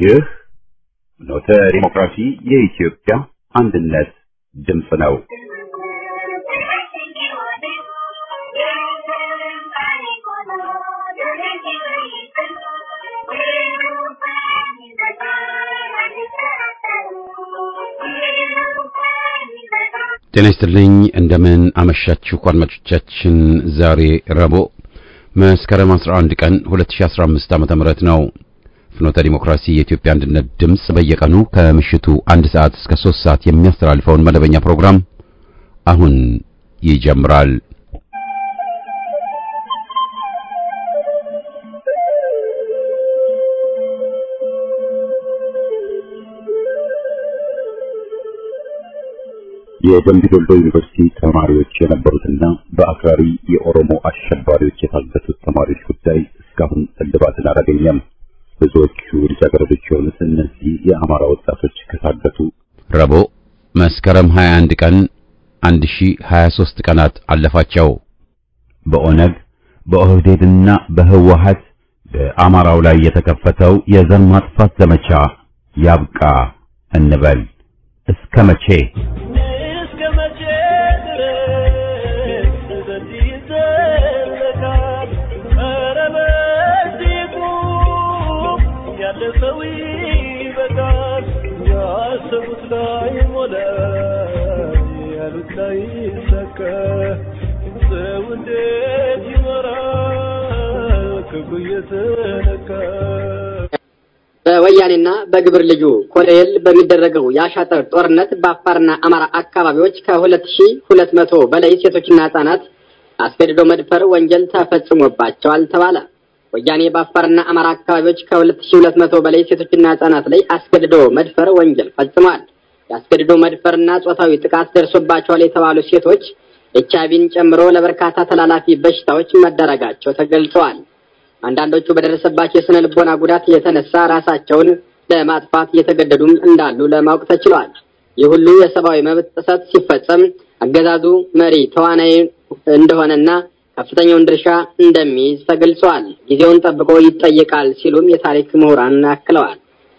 ይህ ኖተ ዲሞክራሲ የኢትዮጵያ አንድነት ድምፅ ነው። ጤና ይስጥልኝ። እንደምን አመሻችሁ አድማጮቻችን። ዛሬ ረቡዕ መስከረም 11 ቀን 2015 ዓ.ም ነው። ፍኖተ ዲሞክራሲ የኢትዮጵያ አንድነት ድምፅ በየቀኑ ከምሽቱ አንድ ሰዓት እስከ 3 ሰዓት የሚያስተላልፈውን መደበኛ ፕሮግራም አሁን ይጀምራል። የደምቢ ዶሎ ዩኒቨርሲቲ ተማሪዎች የነበሩትና በአክራሪ የኦሮሞ አሸባሪዎች የታገቱት ተማሪዎች ጉዳይ እስካሁን እልባትን አላገኘም። ብዙዎቹ ልጃገረዶች የሆኑት እነዚህ የአማራ ወጣቶች ከታገቱ ረቡዕ መስከረም 21 ቀን 1023 ቀናት አለፋቸው። በኦነግ በኦህዴድና በህወሀት በአማራው ላይ የተከፈተው የዘር ማጥፋት ዘመቻ ያብቃ እንበል። እስከ መቼ? በወያኔና በግብር ልዩ ኮሎኔል በሚደረገው የአሻጥር ጦርነት በአፋርና አማራ አካባቢዎች ከሁለት ሺህ ሁለት መቶ በላይ ሴቶችና ህጻናት አስገድዶ መድፈር ወንጀል ተፈጽሞባቸዋል ተባለ። ወያኔ በአፋርና አማራ አካባቢዎች ከሁለት ሺህ ሁለት መቶ በላይ ሴቶችና ህጻናት ላይ አስገድዶ መድፈር ወንጀል ፈጽሟል። የአስገድዶ መድፈርና ጾታዊ ጥቃት ደርሶባቸዋል የተባሉ ሴቶች ኤች አይቪን ጨምሮ ለበርካታ ተላላፊ በሽታዎች መዳረጋቸው ተገልጸዋል። አንዳንዶቹ በደረሰባቸው የስነ ልቦና ጉዳት የተነሳ ራሳቸውን ለማጥፋት እየተገደዱም እንዳሉ ለማወቅ ተችሏል። ይህ ሁሉ የሰብአዊ መብት ጥሰት ሲፈጸም አገዛዙ መሪ ተዋናይ እንደሆነና ከፍተኛውን ድርሻ እንደሚይዝ ተገልጿል። ጊዜውን ጠብቆ ይጠየቃል ሲሉም የታሪክ ምሁራን አክለዋል።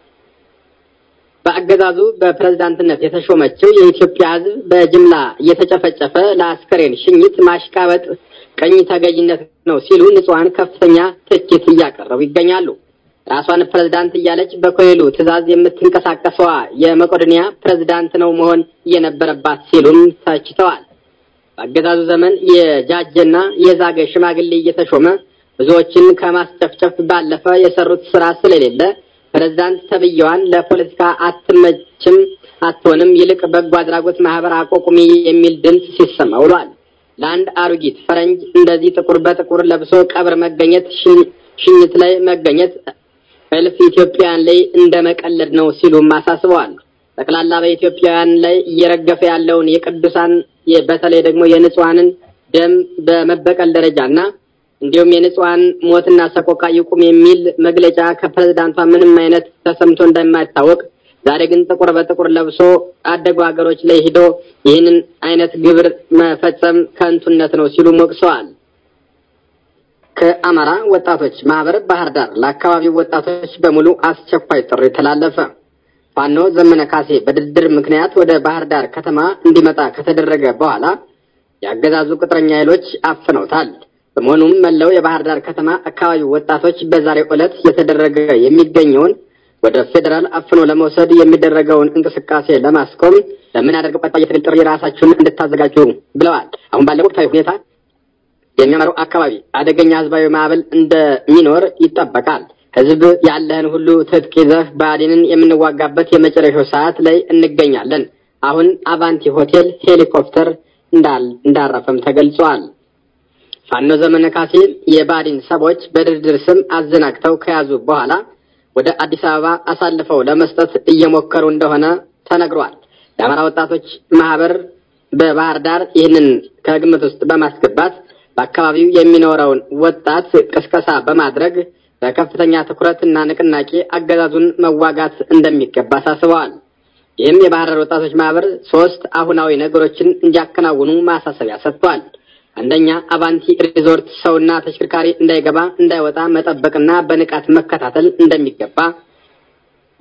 በአገዛዙ በፕሬዝዳንትነት የተሾመችው የኢትዮጵያ ሕዝብ በጅምላ እየተጨፈጨፈ ለአስከሬን ሽኝት ማሽቃበጥ ቀኝ ተገዥነት ነው ሲሉ ንጹሐን ከፍተኛ ትችት እያቀረቡ ይገኛሉ። ራሷን ፕሬዝዳንት እያለች በኮሌሉ ትዕዛዝ የምትንቀሳቀሰዋ የመቄዶንያ ፕሬዝዳንት ነው መሆን የነበረባት ሲሉም ተችተዋል። በአገዛዙ ዘመን የጃጀና የዛገ ሽማግሌ እየተሾመ ብዙዎችን ከማስጨፍጨፍ ባለፈ የሰሩት ስራ ስለሌለ ፕሬዝዳንት ተብዬዋን ለፖለቲካ አትመችም አትሆንም፣ ይልቅ በጎ አድራጎት ማህበር አቋቁሚ የሚል ድምፅ ሲሰማ ውሏል። ለአንድ አሮጊት ፈረንጅ እንደዚህ ጥቁር በጥቁር ለብሶ ቀብር መገኘት፣ ሽኝት ላይ መገኘት እልፍ ኢትዮጵያውያን ላይ እንደ መቀለድ ነው ሲሉም አሳስበዋል። ጠቅላላ በኢትዮጵያውያን ላይ እየረገፈ ያለውን የቅዱሳን በተለይ ደግሞ የንጹሐንን ደም በመበቀል ደረጃና እንዲሁም የንጹሐን ሞትና ሰቆቃ ይቁም የሚል መግለጫ ከፕሬዝዳንቷ ምንም አይነት ተሰምቶ እንደማይታወቅ ዛሬ ግን ጥቁር በጥቁር ለብሶ አደጉ ሀገሮች ላይ ሂዶ ይህንን አይነት ግብር መፈጸም ከንቱነት ነው ሲሉ ሞቅሰዋል። ከአማራ ወጣቶች ማህበር ባህር ዳር ለአካባቢው ወጣቶች በሙሉ አስቸኳይ ጥሪ ተላለፈ። ፋኖ ዘመነ ካሴ በድርድር ምክንያት ወደ ባህር ዳር ከተማ እንዲመጣ ከተደረገ በኋላ የአገዛዙ ቅጥረኛ ኃይሎች አፍነውታል። በመሆኑም መላው የባህር ዳር ከተማ አካባቢው ወጣቶች በዛሬው ዕለት የተደረገ የሚገኘውን ወደ ፌዴራል አፍኖ ለመውሰድ የሚደረገውን እንቅስቃሴ ለማስቆም ለምናደርገው ቀጣይ የትግል ጥሪ ራሳችሁን እንድታዘጋጁ ብለዋል። አሁን ባለው ወቅታዊ ሁኔታ የሚያመራው አካባቢ አደገኛ ህዝባዊ ማዕበል እንደሚኖር ይጠበቃል። ህዝብ ያለህን ሁሉ ትጥቅ ይዘህ ብአዴንን የምንዋጋበት የመጨረሻው ሰዓት ላይ እንገኛለን። አሁን አቫንቲ ሆቴል ሄሊኮፕተር እንዳረፈም ተገልጿል። ፋኖ ዘመነ ካሴ የብአዴን ሰዎች በድርድር ስም አዘናግተው ከያዙ በኋላ ወደ አዲስ አበባ አሳልፈው ለመስጠት እየሞከሩ እንደሆነ ተነግሯል። የአማራ ወጣቶች ማህበር በባህር ዳር ይህንን ከግምት ውስጥ በማስገባት በአካባቢው የሚኖረውን ወጣት ቅስቀሳ በማድረግ በከፍተኛ ትኩረት እና ንቅናቄ አገዛዙን መዋጋት እንደሚገባ አሳስበዋል። ይህም የባህር ዳር ወጣቶች ማህበር ሶስት አሁናዊ ነገሮችን እንዲያከናውኑ ማሳሰቢያ ሰጥቷል። አንደኛ አቫንቲ ሪዞርት ሰውና ተሽከርካሪ እንዳይገባ እንዳይወጣ መጠበቅና በንቃት መከታተል እንደሚገባ።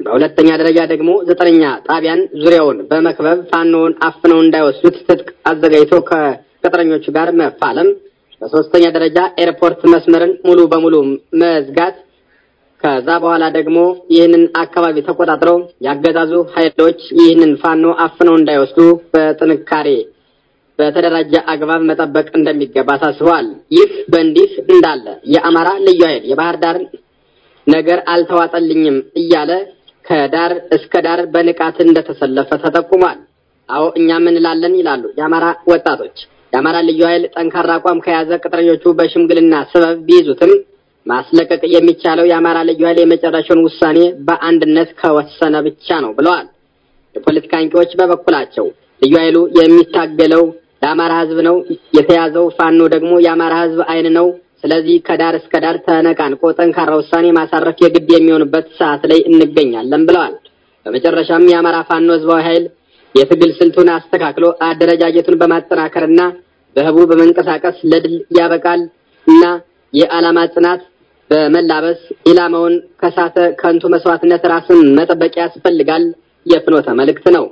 በሁለተኛ ደረጃ ደግሞ ዘጠነኛ ጣቢያን ዙሪያውን በመክበብ ፋኖውን አፍነው እንዳይወስዱት ትጥቅ አዘጋጅቶ ከቅጥረኞቹ ጋር መፋለም። በሶስተኛ ደረጃ ኤርፖርት መስመርን ሙሉ በሙሉ መዝጋት። ከዛ በኋላ ደግሞ ይህንን አካባቢ ተቆጣጥረው ያገዛዙ ኃይሎች ይህንን ፋኖ አፍነው እንዳይወስዱ በጥንካሬ በተደራጀ አግባብ መጠበቅ እንደሚገባ አሳስበዋል። ይህ በእንዲህ እንዳለ የአማራ ልዩ ኃይል የባህር ዳር ነገር አልተዋጠልኝም እያለ ከዳር እስከ ዳር በንቃት እንደተሰለፈ ተጠቁሟል። አዎ እኛ ምን እንላለን ይላሉ የአማራ ወጣቶች። የአማራ ልዩ ኃይል ጠንካራ አቋም ከያዘ ቅጥረኞቹ በሽምግልና ሰበብ ቢይዙትም ማስለቀቅ የሚቻለው የአማራ ልዩ ኃይል የመጨረሻውን ውሳኔ በአንድነት ከወሰነ ብቻ ነው ብለዋል። የፖለቲካ አንቂዎች በበኩላቸው ልዩ ኃይሉ የሚታገለው ለአማራ ሕዝብ ነው። የተያዘው ፋኖ ደግሞ የአማራ ሕዝብ አይን ነው። ስለዚህ ከዳር እስከ ዳር ተነቃንቆ ጠንካራ ውሳኔ ማሳረፍ የግድ የሚሆንበት ሰዓት ላይ እንገኛለን ብለዋል። በመጨረሻም የአማራ ፋኖ ህዝባዊ ኃይል የትግል ስልቱን አስተካክሎ አደረጃጀቱን በማጠናከርና በህቡ በመንቀሳቀስ ለድል ያበቃል እና የዓላማ ጽናት በመላበስ ኢላማውን ከሳተ ከንቱ መስዋዕትነት ራስን መጠበቅ ያስፈልጋል የፍኖተ መልእክት ነው።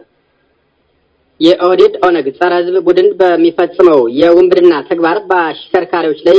የኦህዴድ ኦነግ ጸረ ህዝብ ቡድን በሚፈጽመው የውንብድና ተግባር በአሽከርካሪዎች ላይ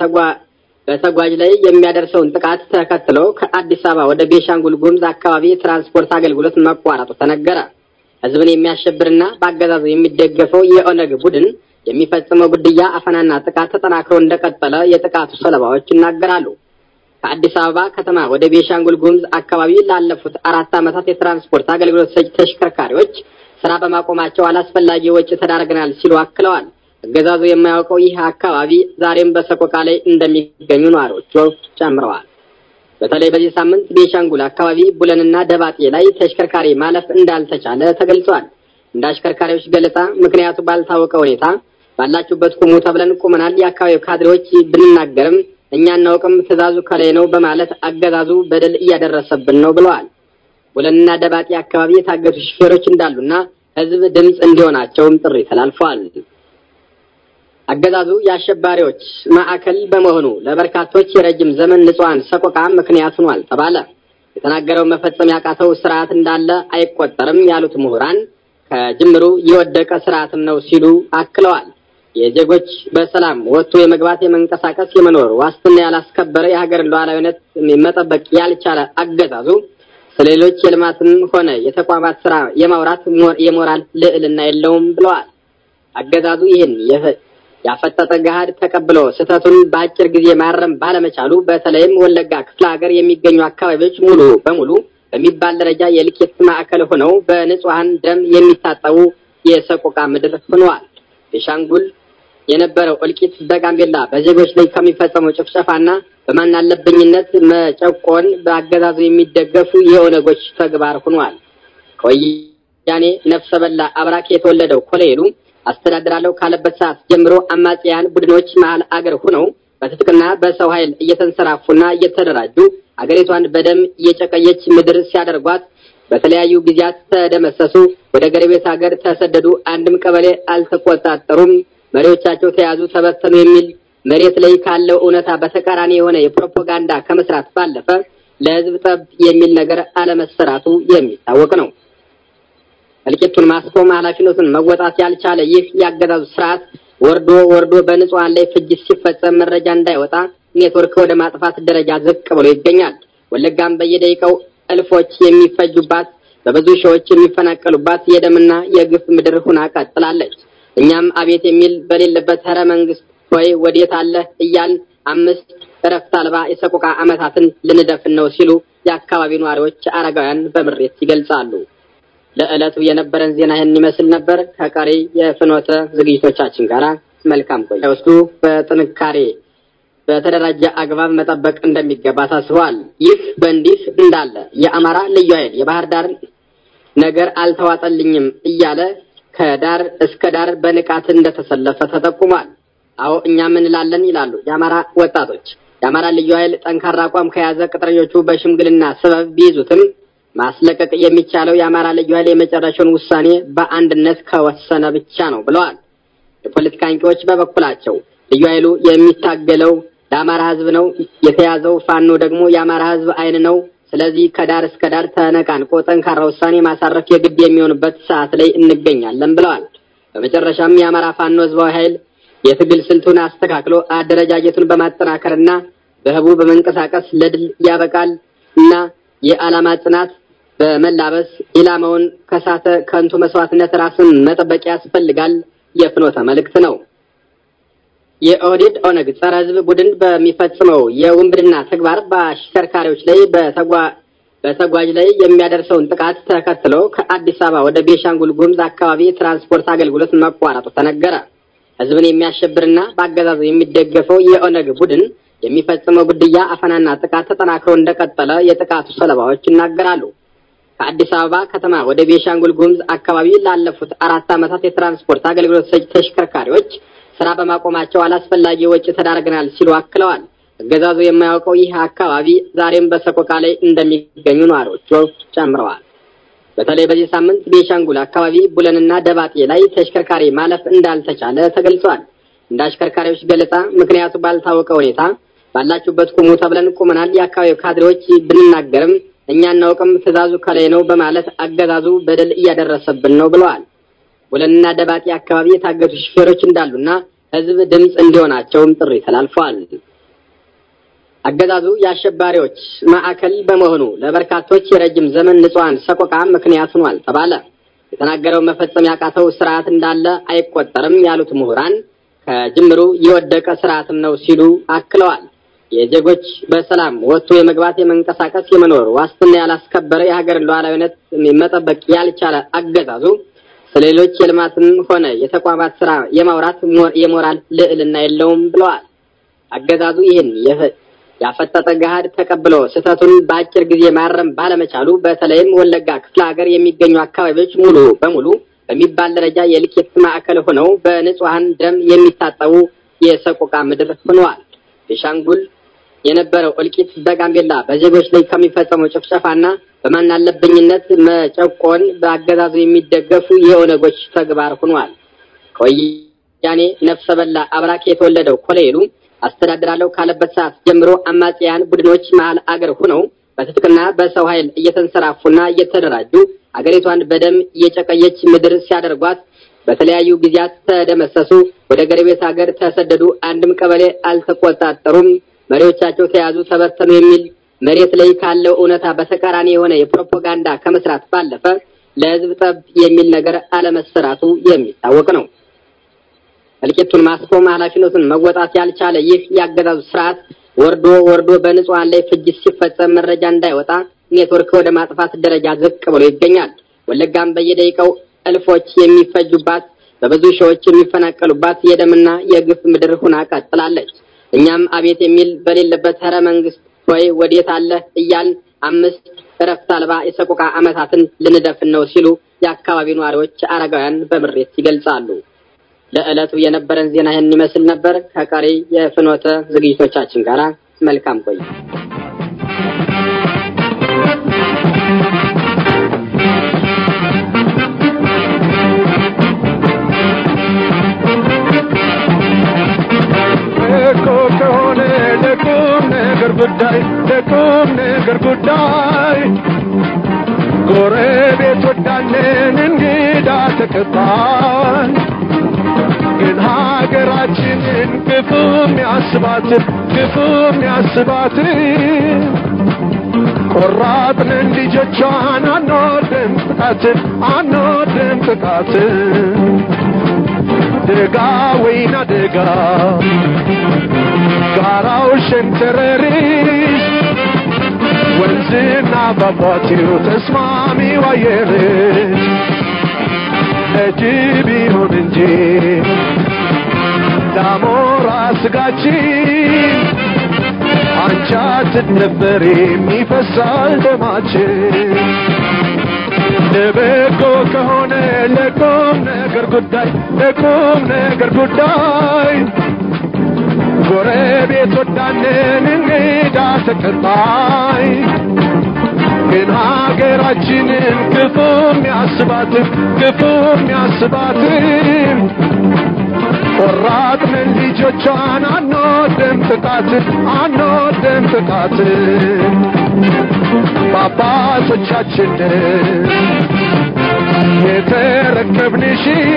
በተጓዥ ላይ የሚያደርሰውን ጥቃት ተከትሎ ከአዲስ አበባ ወደ ቤሻንጉል ጉሙዝ አካባቢ የትራንስፖርት አገልግሎት መቋረጡ ተነገረ። ህዝብን የሚያሸብርና በአገዛዙ የሚደገፈው የኦነግ ቡድን የሚፈጽመው ግድያ፣ አፈናና ጥቃት ተጠናክሮ እንደቀጠለ የጥቃቱ ሰለባዎች ይናገራሉ። ከአዲስ አበባ ከተማ ወደ ቤሻንጉል ጉሙዝ አካባቢ ላለፉት አራት ዓመታት የትራንስፖርት አገልግሎት ሰጪ ተሽከርካሪዎች ስራ በማቆማቸው አላስፈላጊ ወጪ ተዳርገናል ሲሉ አክለዋል። አገዛዙ የማያውቀው ይህ አካባቢ ዛሬም በሰቆቃ ላይ እንደሚገኙ ነዋሪዎቹ ጨምረዋል። በተለይ በዚህ ሳምንት ቤሻንጉል አካባቢ ቡለንና ደባጤ ላይ ተሽከርካሪ ማለፍ እንዳልተቻለ ተገልጿል። እንደ አሽከርካሪዎች ገለጻ ምክንያቱ ባልታወቀ ሁኔታ ባላችሁበት ቁሙ ተብለን ቁመናል። የአካባቢው ካድሬዎች ብንናገርም እኛ እናውቅም፣ ትዕዛዙ ከላይ ነው በማለት አገዛዙ በደል እያደረሰብን ነው ብለዋል። ቡለንና ደባጤ አካባቢ የታገቱ ሹፌሮች እንዳሉና ህዝብ ድምፅ እንዲሆናቸውም ጥሪ ተላልፏል። አገዛዙ የአሸባሪዎች ማዕከል በመሆኑ ለበርካቶች የረጅም ዘመን ንጹሐን ሰቆቃ ምክንያት ሆኗል ተባለ። የተናገረው መፈጸም ያቃተው ስርዓት እንዳለ አይቆጠርም ያሉት ምሁራን ከጅምሩ የወደቀ ስርዓትም ነው ሲሉ አክለዋል። የዜጎች በሰላም ወጥቶ የመግባት የመንቀሳቀስ፣ የመኖር ዋስትና ያላስከበረ የሀገርን ሉዓላዊነት መጠበቅ ያልቻለ አገዛዙ ስለሌሎች የልማትም ሆነ የተቋማት ስራ የማውራት የሞራል ልዕልና የለውም ብለዋል። አገዛዙ ይህን ያፈጠጠ ገሃድ ተቀብሎ ስህተቱን በአጭር ጊዜ ማረም ባለመቻሉ በተለይም ወለጋ ክፍለ ሀገር የሚገኙ አካባቢዎች ሙሉ በሙሉ በሚባል ደረጃ የልኬት ማዕከል ሆነው በንጹሐን ደም የሚታጠቡ የሰቆቃ ምድር ሆነዋል። ቤሻንጉል የነበረው እልቂት በጋምቤላ በዜጎች ላይ ከሚፈጸመው ጭፍጨፋና በማናለብኝነት መጨቆን በአገዛዙ የሚደገፉ የኦነጎች ተግባር ሆኗል። ከወያኔ ነፍሰ በላ አብራክ የተወለደው ኮሎኔሉ አስተዳድራለሁ ካለበት ሰዓት ጀምሮ አማጽያን ቡድኖች መሀል አገር ሆነው በትጥቅና በሰው ኃይል እየተንሰራፉና እየተደራጁ አገሪቷን በደም እየጨቀየች ምድር ሲያደርጓት በተለያዩ ጊዜያት ተደመሰሱ፣ ወደ ጎረቤት ሀገር ተሰደዱ፣ አንድም ቀበሌ አልተቆጣጠሩም፣ መሪዎቻቸው ተያዙ፣ ተበተኑ የሚል መሬት ላይ ካለው እውነታ በተቃራኒ የሆነ የፕሮፓጋንዳ ከመስራት ባለፈ ለሕዝብ ጠብ የሚል ነገር አለመሰራቱ የሚታወቅ ነው። እልቂቱን ማስቆም ኃላፊነቱን መወጣት ያልቻለ ይህ የአገዛዙ ስርዓት ወርዶ ወርዶ በንጹሐን ላይ ፍጅት ሲፈጸም መረጃ እንዳይወጣ ኔትወርክ ወደ ማጥፋት ደረጃ ዝቅ ብሎ ይገኛል። ወለጋም በየደቂቃው እልፎች የሚፈጁባት በብዙ ሺዎች የሚፈናቀሉባት የደምና የግፍ ምድር ሁና ቀጥላለች። እኛም አቤት የሚል በሌለበት ኧረ መንግስት ሆይ ወዴት አለ እያል አምስት እረፍት አልባ የሰቆቃ ዓመታትን ልንደፍን ነው ሲሉ የአካባቢው ነዋሪዎች አረጋውያን በምሬት ይገልጻሉ። ለዕለቱ የነበረን ዜና ይህን ይመስል ነበር። ከቀሪ የፍኖተ ዝግጅቶቻችን ጋር መልካም ቆይ ወስዱ በጥንካሬ በተደራጀ አግባብ መጠበቅ እንደሚገባ ታስበዋል። ይህ በእንዲህ እንዳለ የአማራ ልዩ ኃይል የባህር ዳር ነገር አልተዋጠልኝም እያለ ከዳር እስከ ዳር በንቃት እንደተሰለፈ ተጠቁሟል። አዎ እኛ ምን እንላለን ይላሉ የአማራ ወጣቶች። የአማራ ልዩ ኃይል ጠንካራ አቋም ከያዘ ቅጥረኞቹ በሽምግልና ሰበብ ቢይዙትም ማስለቀቅ የሚቻለው የአማራ ልዩ ኃይል የመጨረሻውን ውሳኔ በአንድነት ከወሰነ ብቻ ነው ብለዋል። የፖለቲካ አንቂዎች በበኩላቸው ልዩ ኃይሉ የሚታገለው ለአማራ ሕዝብ ነው። የተያዘው ፋኖ ደግሞ የአማራ ሕዝብ አይን ነው። ስለዚህ ከዳር እስከ ዳር ተነቃንቆ ጠንካራ ውሳኔ ማሳረፍ የግድ የሚሆንበት ሰዓት ላይ እንገኛለን ብለዋል። በመጨረሻም የአማራ ፋኖ ህዝባዊ ኃይል የትግል ስልቱን አስተካክሎ አደረጃጀቱን በማጠናከርና በህቡ በመንቀሳቀስ ለድል ያበቃል እና የዓላማ ጽናት በመላበስ ኢላማውን ከሳተ ከንቱ መስዋዕትነት ራስን መጠበቅ ያስፈልጋል የፍኖተ መልእክት ነው። የኦህዴድ ኦነግ ጸረ ህዝብ ቡድን በሚፈጽመው የውንብድና ተግባር በአሽከርካሪዎች ላይ በተጓዥ ላይ የሚያደርሰውን ጥቃት ተከትሎ ከአዲስ አበባ ወደ ቤሻንጉል ጉሙዝ አካባቢ የትራንስፖርት አገልግሎት መቋረጡ ተነገረ። ህዝብን የሚያሸብርና በአገዛዙ የሚደገፈው የኦነግ ቡድን የሚፈጽመው ግድያ፣ አፈናና ጥቃት ተጠናክሮ እንደቀጠለ የጥቃቱ ሰለባዎች ይናገራሉ። ከአዲስ አበባ ከተማ ወደ ቤሻንጉል ጉሙዝ አካባቢ ላለፉት አራት ዓመታት የትራንስፖርት አገልግሎት ሰጪ ተሽከርካሪዎች ስራ በማቆማቸው አላስፈላጊ ወጪ ተዳርገናል ሲሉ አክለዋል። አገዛዙ የማያውቀው ይህ አካባቢ ዛሬም በሰቆቃ ላይ እንደሚገኙ ነዋሪዎቹ ጨምረዋል። በተለይ በዚህ ሳምንት ቤሻንጉል አካባቢ ቡለንና ደባጤ ላይ ተሽከርካሪ ማለፍ እንዳልተቻለ ተገልጿል። እንደ አሽከርካሪዎች ገለጻ ምክንያቱ ባልታወቀ ሁኔታ ባላችሁበት ቁሙ ተብለን ቁመናል። የአካባቢው ካድሬዎች ብንናገርም እኛ እናውቅም፣ ትዕዛዙ ከላይ ነው በማለት አገዛዙ በደል እያደረሰብን ነው ብለዋል። ቡለንና ደባጤ አካባቢ የታገቱ ሹፌሮች እንዳሉና ህዝብ ድምፅ እንዲሆናቸውም ጥሪ ተላልፏል። አገዛዙ የአሸባሪዎች ማዕከል በመሆኑ ለበርካቶች የረጅም ዘመን ንጹሐን ሰቆቃ ምክንያት ሆኗል ተባለ። የተናገረው መፈጸም ያቃተው ስርዓት እንዳለ አይቆጠርም ያሉት ምሁራን ከጅምሩ የወደቀ ስርዓትም ነው ሲሉ አክለዋል። የዜጎች በሰላም ወጥቶ የመግባት የመንቀሳቀስ፣ የመኖር ዋስትና ያላስከበረ የሀገርን ሉዓላዊነት መጠበቅ ያልቻለ አገዛዙ ስለሌሎች የልማትም ሆነ የተቋማት ስራ የማውራት የሞራል ልዕልና የለውም ብለዋል። አገዛዙ ይህን ያፈጠጠ ገሃድ ተቀብሎ ስህተቱን በአጭር ጊዜ ማረም ባለመቻሉ በተለይም ወለጋ ክፍለ ሀገር የሚገኙ አካባቢዎች ሙሉ በሙሉ በሚባል ደረጃ የልኬት ማዕከል ሆነው በንጹሐን ደም የሚታጠቡ የሰቆቃ ምድር ሆነዋል። ቤሻንጉል የነበረው እልቂት በጋምቤላ በዜጎች ላይ ከሚፈጸመው ጭፍጨፋና በማናለብኝነት መጨቆን በአገዛዙ የሚደገፉ የኦነጎች ተግባር ሆኗል። ከወያኔ ነፍሰ በላ አብራክ የተወለደው ኮሎኔሉ አስተዳድራለሁ ካለበት ሰዓት ጀምሮ አማጽያን ቡድኖች መሀል አገር ሆነው በትጥቅና በሰው ኃይል እየተንሰራፉና እየተደራጁ አገሪቷን በደም እየጨቀየች ምድር ሲያደርጓት በተለያዩ ጊዜያት ተደመሰሱ፣ ወደ ጎረቤት ሀገር ተሰደዱ፣ አንድም ቀበሌ አልተቆጣጠሩም፣ መሪዎቻቸው ተያዙ፣ ተበተኑ የሚል መሬት ላይ ካለው እውነታ በተቃራኒ የሆነ የፕሮፓጋንዳ ከመስራት ባለፈ ለሕዝብ ጠብ የሚል ነገር አለመሰራቱ የሚታወቅ ነው። እልቂቱን ማስቆም ኃላፊነቱን መወጣት ያልቻለ ይህ የአገዛዙ ስርዓት ወርዶ ወርዶ በንጹሐን ላይ ፍጅት ሲፈጸም መረጃ እንዳይወጣ ኔትወርክ ወደ ማጥፋት ደረጃ ዝቅ ብሎ ይገኛል። ወለጋም በየደቂቃው እልፎች የሚፈጁባት በብዙ ሺዎች የሚፈናቀሉባት የደምና የግፍ ምድር ሁና ቀጥላለች። እኛም አቤት የሚል በሌለበት ኧረ መንግስት ሆይ ወዴት አለ እያል አምስት እረፍት አልባ የሰቆቃ ዓመታትን ልንደፍን ነው ሲሉ የአካባቢው ነዋሪዎች አረጋውያን በምሬት ይገልጻሉ። ለዕለቱ የነበረን ዜና ይህን ይመስል ነበር። ከቀሪ የፍኖተ ዝግጅቶቻችን ጋር መልካም ቆይ እኮ ከሆነ ለቁም ነገር ጉዳይ ለቁም ነገር ጉዳይ ጎረቤት ወዳለን እንግዳ ተቀባይ ግን ሀገራችንን ክፉ የሚያስባትን ክፉ የሚያስባትን ቆራጥንን ልጆቿን አንወድም ጥቃትን አንወድም ጥቃትን ደጋ ወይና ደጋ ጋራው ሸንተረሪስ ወንዝና ፏፏቴው ተስማሚው አየርሽ ለጅብ ይሁን እንጂ ዳሞራ ስጋችን አንቺ አትደፈሪም ይፈሳል ደማችን ለበጎ ከሆነ ለቁም ነገር ጉዳይ ለቁም ነገር ጉዳይ ጎረቤት ወዳንን እንግዳ ተቀባይ ግን ሀገራችንን ክፉ የሚያስባትን ክፉ የሚያስባትን ቆራጥንን ልጆቿን አንወድም ጥቃትን አንወድም ጥቃትን ልጆቻችን የተረከብንሽን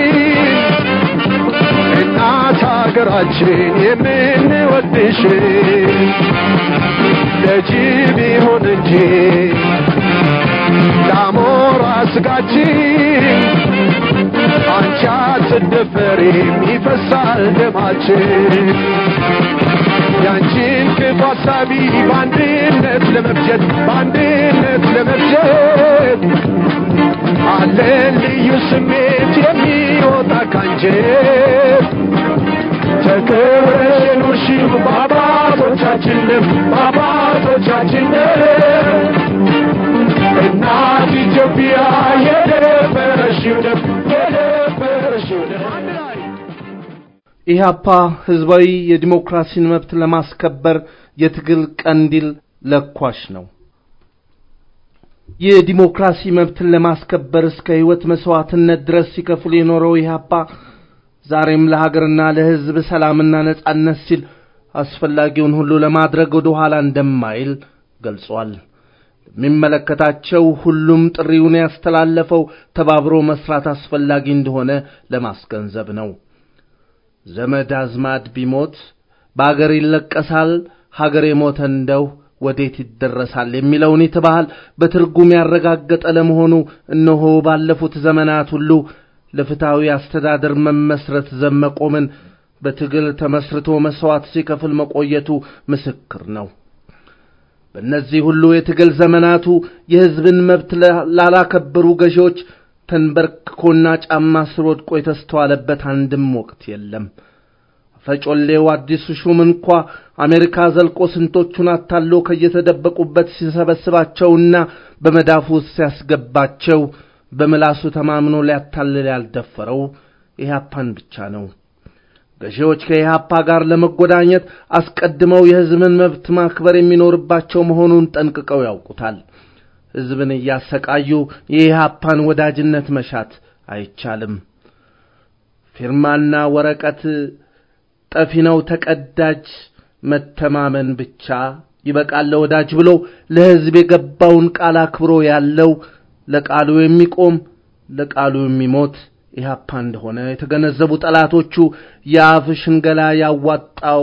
እናት ሀገራችን የምንወድሽ ለጅብ ይሁን እንጂ ለአሞራ ስጋችን አንቺ አትደፈሪም ይፈሳል ደማችን ያንቺን ክፉ ሀሳቢ በአንድነት ለመፍጀት በአንድነት ለመፍጀት አለን ልዩ ስሜት የሚወጣ ካንጀት ተከብረሽ የኖርሽው በአባቶቻችን ደም በአባቶቻችን ደም እናት ኢትዮጵያ የደፈረሽው ደም የደፈረሽው ደም ኢህአፓ ህዝባዊ የዲሞክራሲን መብት ለማስከበር የትግል ቀንዲል ለኳሽ ነው። የዲሞክራሲ መብትን ለማስከበር እስከ ህይወት መስዋዕትነት ድረስ ሲከፍል የኖረው ኢህአፓ ዛሬም ለሀገርና ለህዝብ ሰላምና ነጻነት ሲል አስፈላጊውን ሁሉ ለማድረግ ወደ ኋላ እንደማይል ገልጿል። የሚመለከታቸው ሁሉም ጥሪውን ያስተላለፈው ተባብሮ መስራት አስፈላጊ እንደሆነ ለማስገንዘብ ነው። ዘመድ አዝማድ ቢሞት በአገር ይለቀሳል፣ ሀገር የሞተ እንደው ወዴት ይደረሳል የሚለውን የተባህል በትርጉም ያረጋገጠ ለመሆኑ እነሆ ባለፉት ዘመናት ሁሉ ለፍትሐዊ አስተዳደር መመስረት ዘመቆምን በትግል ተመስርቶ መስዋዕት ሲከፍል መቆየቱ ምስክር ነው። በእነዚህ ሁሉ የትግል ዘመናቱ የሕዝብን መብት ላላከበሩ ገዢዎች ተንበርክኮና ጫማ ስር ወድቆ የተስተዋለበት አንድም ወቅት የለም። ፈጮሌው አዲሱ ሹም እንኳ አሜሪካ ዘልቆ ስንቶቹን አታሎ ከየተደበቁበት ሲሰበስባቸውና በመዳፉ ውስጥ ሲያስገባቸው በምላሱ ተማምኖ ሊያታልል ያልደፈረው ኢህአፓን ብቻ ነው። ገዢዎች ከኢህአፓ ጋር ለመጎዳኘት አስቀድመው የሕዝብን መብት ማክበር የሚኖርባቸው መሆኑን ጠንቅቀው ያውቁታል። ሕዝብን እያሰቃዩ የኢህአፓን ወዳጅነት መሻት አይቻልም። ፊርማና ወረቀት ጠፊ ነው ተቀዳጅ፣ መተማመን ብቻ ይበቃል ለወዳጅ ብሎ ለሕዝብ የገባውን ቃል አክብሮ ያለው ለቃሉ የሚቆም ለቃሉ የሚሞት ኢህአፓ እንደሆነ የተገነዘቡ ጠላቶቹ የአፍ ሽንገላ ያዋጣው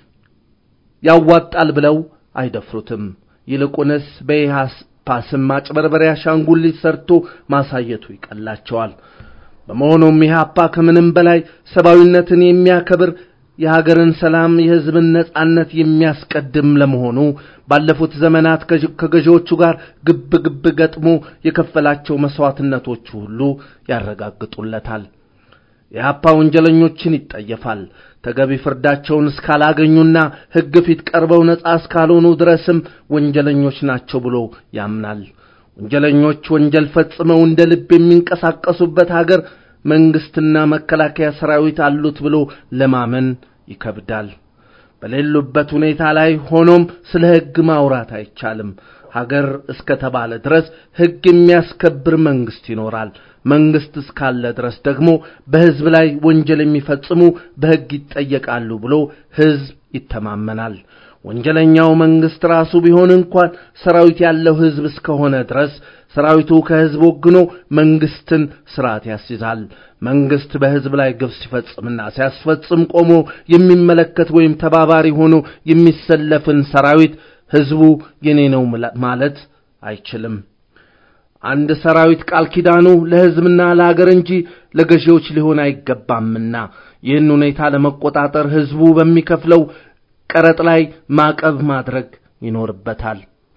ያዋጣል ብለው አይደፍሩትም። ይልቁንስ በኢህአፓ ስም ማጭበርበሪያ አሻንጉሊት ሰርቶ ማሳየቱ ይቀላቸዋል። በመሆኑም ኢህአፓ ከምንም በላይ ሰብአዊነትን የሚያከብር የሀገርን ሰላም፣ የሕዝብን ነጻነት የሚያስቀድም ለመሆኑ ባለፉት ዘመናት ከገዢዎቹ ጋር ግብ ግብ ገጥሞ የከፈላቸው መሥዋዕትነቶቹ ሁሉ ያረጋግጡለታል። የኢህአፓ ወንጀለኞችን ይጠየፋል። ተገቢ ፍርዳቸውን እስካላገኙና ሕግ ፊት ቀርበው ነጻ እስካልሆኑ ድረስም ወንጀለኞች ናቸው ብሎ ያምናል። ወንጀለኞች ወንጀል ፈጽመው እንደ ልብ የሚንቀሳቀሱበት ሀገር መንግስትና መከላከያ ሰራዊት አሉት ብሎ ለማመን ይከብዳል። በሌሉበት ሁኔታ ላይ ሆኖም ስለ ሕግ ማውራት አይቻልም። ሀገር እስከ ተባለ ድረስ ሕግ የሚያስከብር መንግስት ይኖራል። መንግስት እስካለ ድረስ ደግሞ በሕዝብ ላይ ወንጀል የሚፈጽሙ በሕግ ይጠየቃሉ ብሎ ሕዝብ ይተማመናል። ወንጀለኛው መንግስት ራሱ ቢሆን እንኳን ሰራዊት ያለው ሕዝብ እስከሆነ ድረስ ሰራዊቱ ከሕዝብ ወግኖ መንግስትን ስርዓት ያስይዛል። መንግስት በሕዝብ ላይ ግፍ ሲፈጽምና ሲያስፈጽም ቆሞ የሚመለከት ወይም ተባባሪ ሆኖ የሚሰለፍን ሰራዊት ሕዝቡ የኔ ነው ማለት አይችልም። አንድ ሰራዊት ቃል ኪዳኑ ለሕዝብና ለአገር እንጂ ለገዢዎች ሊሆን አይገባምና ይህን ሁኔታ ለመቆጣጠር ሕዝቡ በሚከፍለው ቀረጥ ላይ ማዕቀብ ማድረግ ይኖርበታል።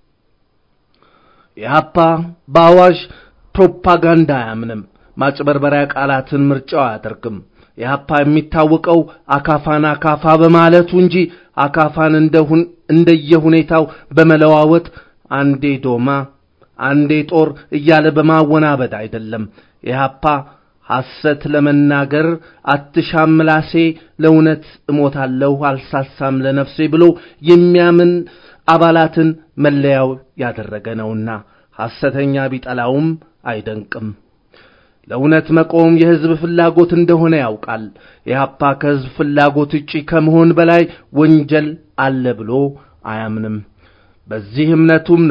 ኢህአፓ በአዋዥ ፕሮፓጋንዳ አያምንም። ማጭበርበሪያ ቃላትን ምርጫው አያደርግም። ኢህአፓ የሚታወቀው አካፋን አካፋ በማለቱ እንጂ አካፋን እንደየሁኔታው በመለዋወጥ አንዴ ዶማ አንዴ ጦር እያለ በማወናበድ አይደለም። ኢህአፓ ሐሰት ለመናገር አትሻም ምላሴ፣ ለእውነት እሞታለሁ አልሳሳም ለነፍሴ ብሎ የሚያምን አባላትን መለያው ያደረገ ነውና ሐሰተኛ ቢጠላውም አይደንቅም። ለእውነት መቆም የሕዝብ ፍላጎት እንደሆነ ያውቃል። ኢህአፓ ከሕዝብ ፍላጎት ውጪ ከመሆን በላይ ወንጀል አለ ብሎ አያምንም። በዚህ እምነቱም ነው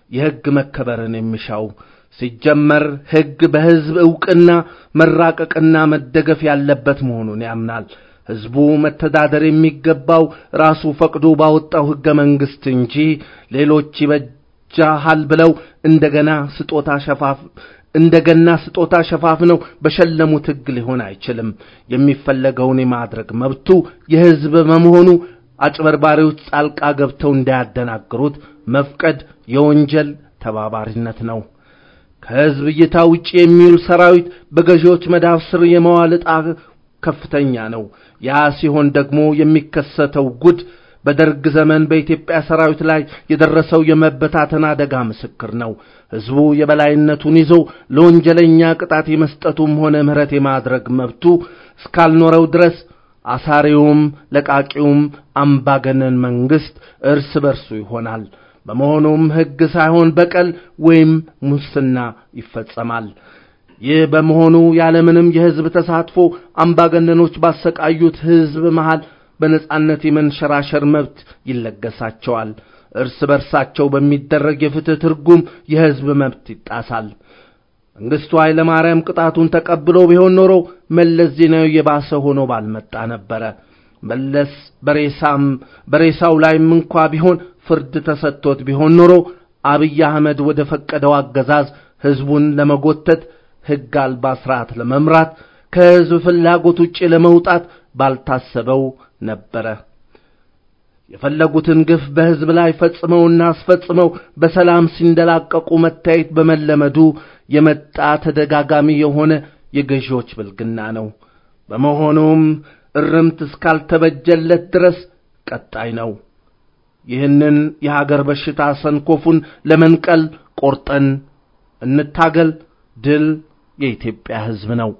የሕግ መከበርን የሚሻው። ሲጀመር ሕግ በሕዝብ ዕውቅና መራቀቅና መደገፍ ያለበት መሆኑን ያምናል። ሕዝቡ መተዳደር የሚገባው ራሱ ፈቅዶ ባወጣው ሕገ መንግሥት እንጂ ሌሎች ይበጃሃል ብለው እንደገና ስጦታ ሸፋፍ እንደገና ስጦታ ሸፋፍነው በሸለሙት ሕግ ሊሆን አይችልም። የሚፈለገውን የማድረግ መብቱ የሕዝብ በመሆኑ አጭበርባሪዎች ጣልቃ ገብተው እንዳያደናግሩት መፍቀድ የወንጀል ተባባሪነት ነው። ከሕዝብ እይታ ውጭ የሚውል ሰራዊት በገዢዎች መዳፍ ስር የመዋል ዕጣ ከፍተኛ ነው። ያ ሲሆን ደግሞ የሚከሰተው ጉድ በደርግ ዘመን በኢትዮጵያ ሰራዊት ላይ የደረሰው የመበታተን አደጋ ምስክር ነው። ሕዝቡ የበላይነቱን ይዞ ለወንጀለኛ ቅጣት የመስጠቱም ሆነ ምሕረት የማድረግ መብቱ እስካልኖረው ድረስ አሳሪውም ለቃቂውም አምባገነን መንግሥት እርስ በርሱ ይሆናል። በመሆኑም ሕግ ሳይሆን በቀል ወይም ሙስና ይፈጸማል። ይህ በመሆኑ ያለምንም የሕዝብ ተሳትፎ አምባገነኖች ባሰቃዩት ሕዝብ መሃል በነጻነት የመንሸራሸር መብት ይለገሳቸዋል። እርስ በርሳቸው በሚደረግ የፍትህ ትርጉም የሕዝብ መብት ይጣሳል። መንግሥቱ ኃይለ ማርያም ቅጣቱን ተቀብሎ ቢሆን ኖሮ መለስ ዜናዊ የባሰ ሆኖ ባልመጣ ነበረ። መለስ በሬሳም በሬሳው ላይም እንኳ ቢሆን ፍርድ ተሰጥቶት ቢሆን ኖሮ አብይ አህመድ ወደ ፈቀደው አገዛዝ ሕዝቡን ለመጎተት ሕግ አልባ ሥርዓት ለመምራት ከሕዝብ ፍላጎት ውጭ ለመውጣት ባልታሰበው ነበረ። የፈለጉትን ግፍ በሕዝብ ላይ ፈጽመውና አስፈጽመው በሰላም ሲንደላቀቁ መታየት በመለመዱ የመጣ ተደጋጋሚ የሆነ የገዢዎች ብልግና ነው። በመሆኑም እርምት እስካልተበጀለት ድረስ ቀጣይ ነው። ይህንን የሀገር በሽታ ሰንኮፉን ለመንቀል ቆርጠን እንታገል። ድል የኢትዮጵያ ሕዝብ ነው።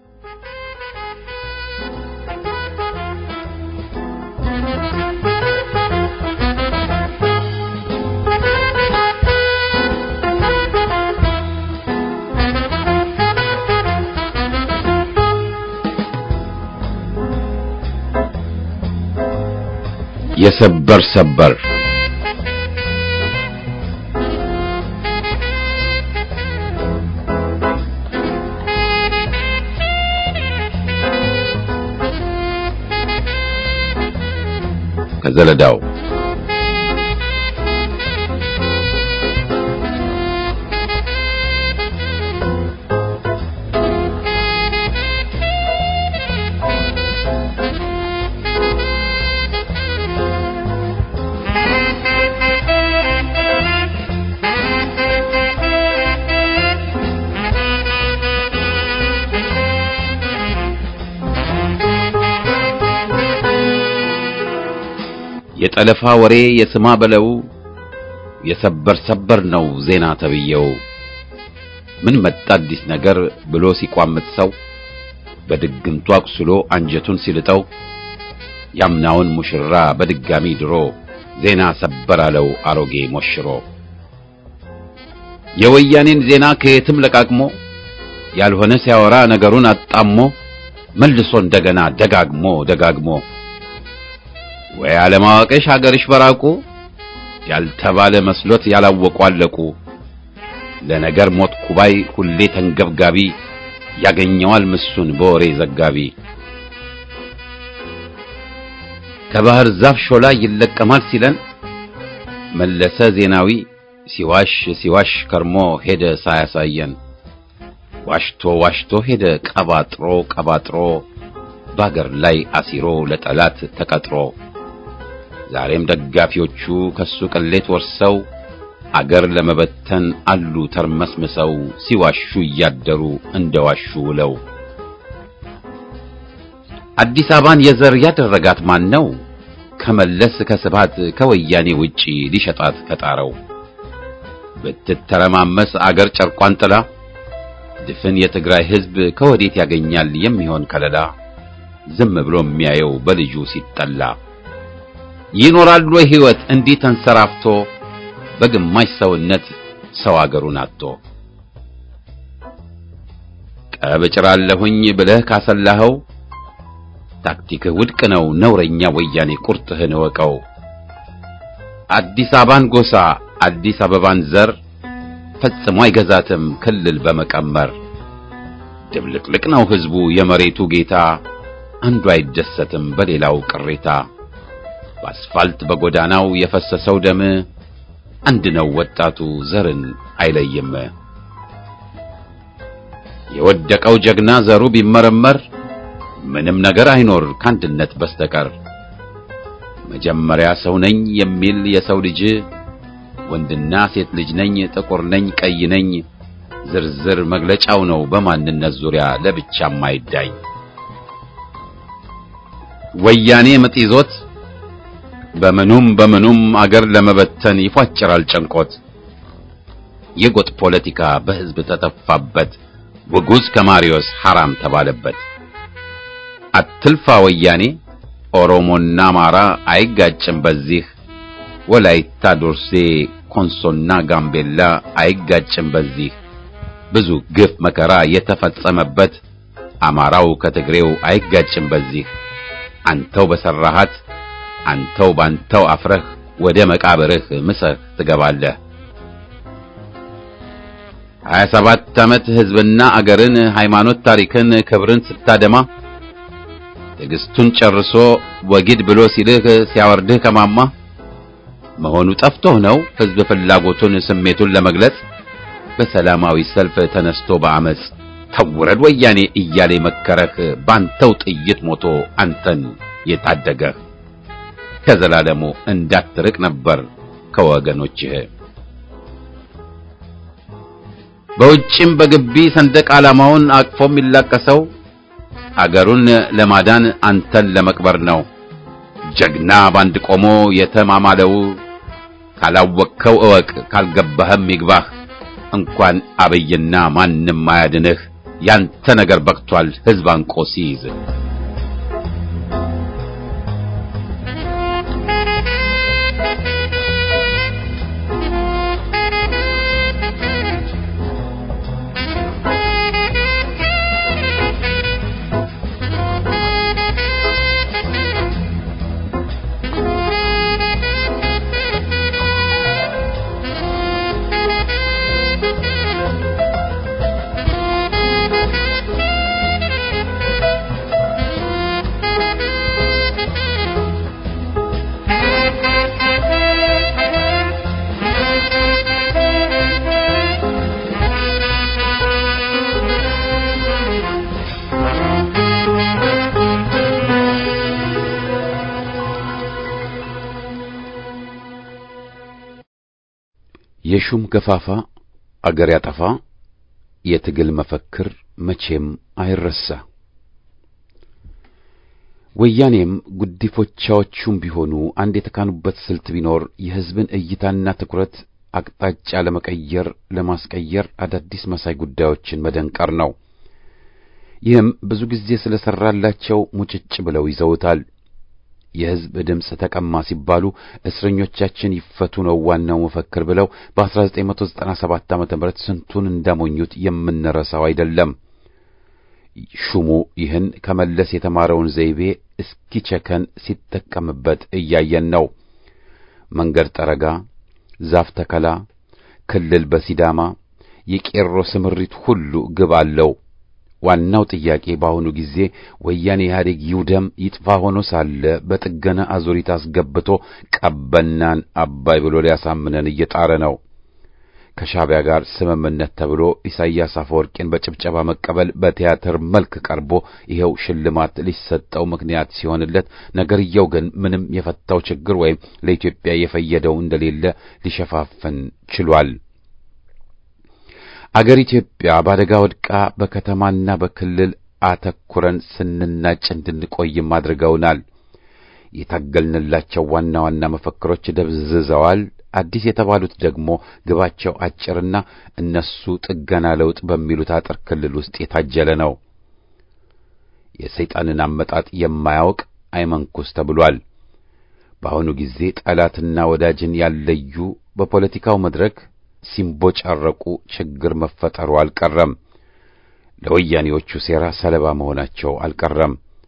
የሰበር ሰበር ከዘለዳው የጠለፋ ወሬ የስማ በለው የሰበር ሰበር ነው ዜና ተብየው ምን መጣ አዲስ ነገር ብሎ ሲቋምጥ ሰው በድግምቱ አቁስሎ አንጀቱን ሲልጠው ያምናውን ሙሽራ በድጋሚ ድሮ ዜና ሰበር አለው አሮጌ ሞሽሮ የወያኔን ዜና ከየትም ለቃቅሞ ያልሆነ ሲያወራ ነገሩን አጣሞ መልሶ እንደገና ደጋግሞ ደጋግሞ ወይ አለማወቅሽ አገርሽ በራቁ ያልተባለ መስሎት ያላወቁ አለቁ ለነገር ሞት ኩባይ ሁሌ ተንገብጋቢ ያገኘዋል ምሱን በወሬ ዘጋቢ ከባህር ዛፍ ሾላ ይለቀማል ሲለን መለሰ ዜናዊ ሲዋሽ ሲዋሽ ከርሞ ሄደ ሳያሳየን ዋሽቶ ዋሽቶ ሄደ ቀባጥሮ ቀባጥሮ በአገር ላይ አሲሮ ለጠላት ተቀጥሮ ዛሬም ደጋፊዎቹ ከሱ ቅሌት ወርሰው አገር ለመበተን አሉ ተርመስምሰው ሲዋሹ እያደሩ እንደዋሹ ውለው አዲስ አበባን የዘር ያደረጋት ማን ነው? ከመለስ ከስባት ከወያኔ ውጪ ሊሸጣት ከጣረው ብትተረማመስ አገር ጨርቋን ጥላ ድፍን የትግራይ ሕዝብ ከወዴት ያገኛል የሚሆን ከለላ ዝም ብሎ የሚያየው በልጁ ሲጠላ ይኖራል ወይ ሕይወት እንዲህ ተንሰራፍቶ በግማሽ ሰውነት ሰው አገሩን አጥቶ ቀብጭራለሁኝ ብለህ ካሰላኸው ታክቲክህ ውድቅ ነው ነውረኛ ወያኔ ቁርጥህን እወቀው አዲስ አበባን ጎሳ አዲስ አበባን ዘር ፈጽሞ አይገዛትም ክልል በመቀመር ድብልቅልቅ ነው ሕዝቡ የመሬቱ ጌታ አንዱ አይደሰትም በሌላው ቅሬታ በአስፋልት በጎዳናው የፈሰሰው ደም አንድ ነው ወጣቱ ዘርን አይለይም የወደቀው ጀግና ዘሩ ቢመረመር ምንም ነገር አይኖር ከአንድነት በስተቀር መጀመሪያ ሰው ነኝ የሚል የሰው ልጅ ወንድና ሴት ልጅ ነኝ ጥቁር ነኝ ቀይ ነኝ ዝርዝር መግለጫው ነው በማንነት ዙሪያ ለብቻ ማይዳኝ ወያኔ ምጥ ይዞት በምኑም በምኑም አገር ለመበተን ይፏጭራል ጨንቆት የጎጥ ፖለቲካ በሕዝብ ተተፋበት ውጉዝ ከማሪዮስ ሐራም ተባለበት አትልፋ ወያኔ ኦሮሞና አማራ አይጋጭም በዚህ ወላይታ ዶርሴ ኮንሶና ጋምቤላ አይጋጭም በዚህ ብዙ ግፍ መከራ የተፈጸመበት አማራው ከትግሬው አይጋጭም በዚህ አንተው በሰራሃት አንተው ባንተው አፍረህ ወደ መቃብርህ ምሰህ ትገባለህ። ሀያ ሰባት ዓመት ሕዝብና አገርን ሃይማኖት ታሪክን ክብርን ስታደማ ትዕግስቱን ጨርሶ ወጊድ ብሎ ሲልህ ሲያወርድህ ከማማ መሆኑ ጠፍቶህ ነው ሕዝብ ፍላጎቱን ስሜቱን ለመግለጽ በሰላማዊ ሰልፍ ተነስቶ በአመፅ ተውረድ ወያኔ እያለ መከረህ ባንተው ጥይት ሞቶ አንተን የታደገህ ከዘላለሙ እንዳትርቅ ነበር ከወገኖችህ በውጭም በግቢ ሰንደቅ ዓላማውን አቅፎ የሚላቀሰው አገሩን ለማዳን አንተን ለመቅበር ነው። ጀግና ባንድ ቆሞ የተማማለው ካላወቅከው እወቅ፣ ካልገባህም ይግባህ። እንኳን አብይና ማንም አያድንህ። ያንተ ነገር በቅቷል ሕዝብ አንቆ ሲይዝ የሹም ገፋፋ አገር ያጠፋ የትግል መፈክር መቼም አይረሳ። ወያኔም ጉዲፎቻዎቹም ቢሆኑ አንድ የተካኑበት ስልት ቢኖር የሕዝብን እይታና ትኩረት አቅጣጫ ለመቀየር ለማስቀየር አዳዲስ መሳይ ጉዳዮችን መደንቀር ነው። ይህም ብዙ ጊዜ ስለሰራላቸው ሙጭጭ ብለው ይዘውታል። የሕዝብ ድምፅ ተቀማ ሲባሉ እስረኞቻችን ይፈቱ ነው ዋናው መፈክር ብለው በ1997 ዓመተ ምህረት ስንቱን እንዳሞኙት የምንረሳው አይደለም። ሹሙ ይህን ከመለስ የተማረውን ዘይቤ እስኪቸከን ሲጠቀምበት እያየን ነው። መንገድ ጠረጋ፣ ዛፍ ተከላ፣ ክልል በሲዳማ የቄሮ ስምሪት ሁሉ ግብ አለው። ዋናው ጥያቄ በአሁኑ ጊዜ ወያኔ ኢህአዴግ ይውደም ይጥፋ ሆኖ ሳለ በጥገና አዙሪት አስገብቶ ቀበናን አባይ ብሎ ሊያሳምነን እየጣረ ነው። ከሻዕቢያ ጋር ስምምነት ተብሎ ኢሳይያስ አፈወርቂን በጭብጨባ መቀበል በቲያትር መልክ ቀርቦ ይኸው ሽልማት ሊሰጠው ምክንያት ሲሆንለት፣ ነገርየው ግን ምንም የፈታው ችግር ወይም ለኢትዮጵያ የፈየደው እንደሌለ ሊሸፋፍን ችሏል። አገር ኢትዮጵያ በአደጋ ወድቃ በከተማና በክልል አተኩረን ስንናጭ እንድንቆይም አድርገውናል። የታገልንላቸው ዋና ዋና መፈክሮች ደብዝዘዋል። አዲስ የተባሉት ደግሞ ግባቸው አጭርና እነሱ ጥገና ለውጥ በሚሉት አጥር ክልል ውስጥ የታጀለ ነው። የሰይጣንን አመጣጥ የማያውቅ አይመንኩስ ተብሏል። በአሁኑ ጊዜ ጠላትና ወዳጅን ያለዩ በፖለቲካው መድረክ ሲምቦጫረቁ ችግር መፈጠሩ አልቀረም። ለወያኔዎቹ ሴራ ሰለባ መሆናቸው አልቀረም።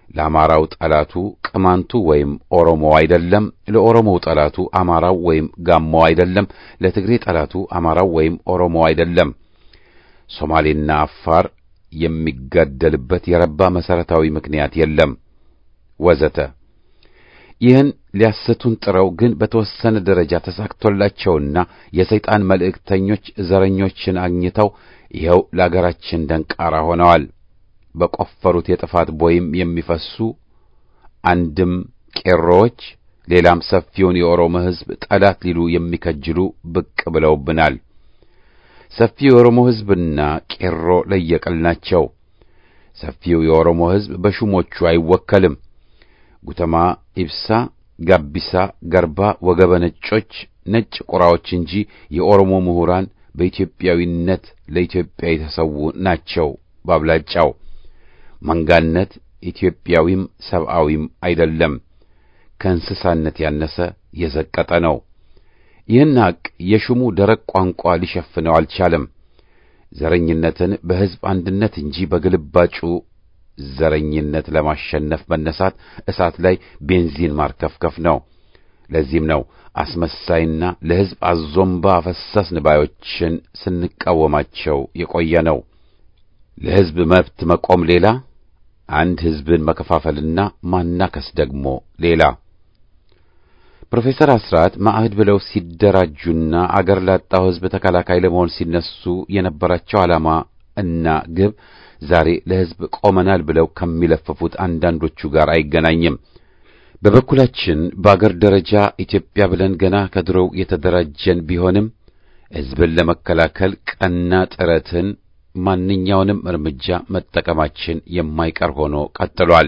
ለአማራው ጠላቱ ቅማንቱ ወይም ኦሮሞ አይደለም። ለኦሮሞው ጠላቱ አማራው ወይም ጋሞው አይደለም። ለትግሬ ጠላቱ አማራው ወይም ኦሮሞ አይደለም። ሶማሌና አፋር የሚጋደልበት የረባ መሰረታዊ ምክንያት የለም ወዘተ። ይህን ሊያስቱን ጥረው ግን በተወሰነ ደረጃ ተሳክቶላቸውና የሰይጣን መልእክተኞች ዘረኞችን አግኝተው ይኸው ለአገራችን ደንቃራ ሆነዋል። በቆፈሩት የጥፋት ቦይም የሚፈሱ አንድም ቄሮዎች ሌላም ሰፊውን የኦሮሞ ሕዝብ ጠላት ሊሉ የሚከጅሉ ብቅ ብለውብናል። ሰፊው የኦሮሞ ሕዝብና ቄሮ ለየቅል ናቸው። ሰፊው የኦሮሞ ሕዝብ በሹሞቹ አይወከልም። ጉተማ፣ ኢብሳ፣ ጋቢሳ፣ ገርባ፣ ወገበ ነጮች ነጭ ቁራዎች እንጂ የኦሮሞ ምሁራን በኢትዮጵያዊነት ለኢትዮጵያ የተሰዉ ናቸው። ባብላጫው መንጋነት ኢትዮጵያዊም ሰብአዊም አይደለም፣ ከእንስሳነት ያነሰ የዘቀጠ ነው። ይህን ሐቅ የሹሙ ደረቅ ቋንቋ ሊሸፍነው አልቻለም። ዘረኝነትን በሕዝብ አንድነት እንጂ በግልባጩ ዘረኝነት ለማሸነፍ መነሳት እሳት ላይ ቤንዚን ማርከፍከፍ ነው። ለዚህም ነው አስመሳይና ለሕዝብ አዞምባ አፈሰስን ባዮችን ስንቃወማቸው የቆየ ነው። ለሕዝብ መብት መቆም ሌላ፣ አንድ ሕዝብን መከፋፈልና ማናከስ ደግሞ ሌላ። ፕሮፌሰር አስራት ማዕህድ ብለው ሲደራጁና አገር ላጣው ሕዝብ ተከላካይ ለመሆን ሲነሱ የነበራቸው ዓላማ እና ግብ ዛሬ ለሕዝብ ቆመናል ብለው ከሚለፍፉት አንዳንዶቹ ጋር አይገናኝም። በበኩላችን በአገር ደረጃ ኢትዮጵያ ብለን ገና ከድሮው የተደራጀን ቢሆንም ሕዝብን ለመከላከል ቀና ጥረትን ማንኛውንም እርምጃ መጠቀማችን የማይቀር ሆኖ ቀጥሏል።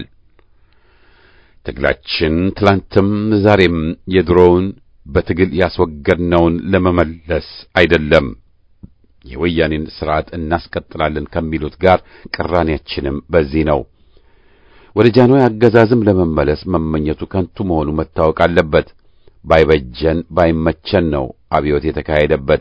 ትግላችን ትላንትም ዛሬም የድሮውን በትግል ያስወገድነውን ለመመለስ አይደለም። የወያኔን ሥርዓት እናስቀጥላለን ከሚሉት ጋር ቅራኔያችንም በዚህ ነው። ወደ ጃንሆይ አገዛዝም ለመመለስ መመኘቱ ከንቱ መሆኑ መታወቅ አለበት። ባይበጀን ባይመቸን ነው አብዮት የተካሄደበት።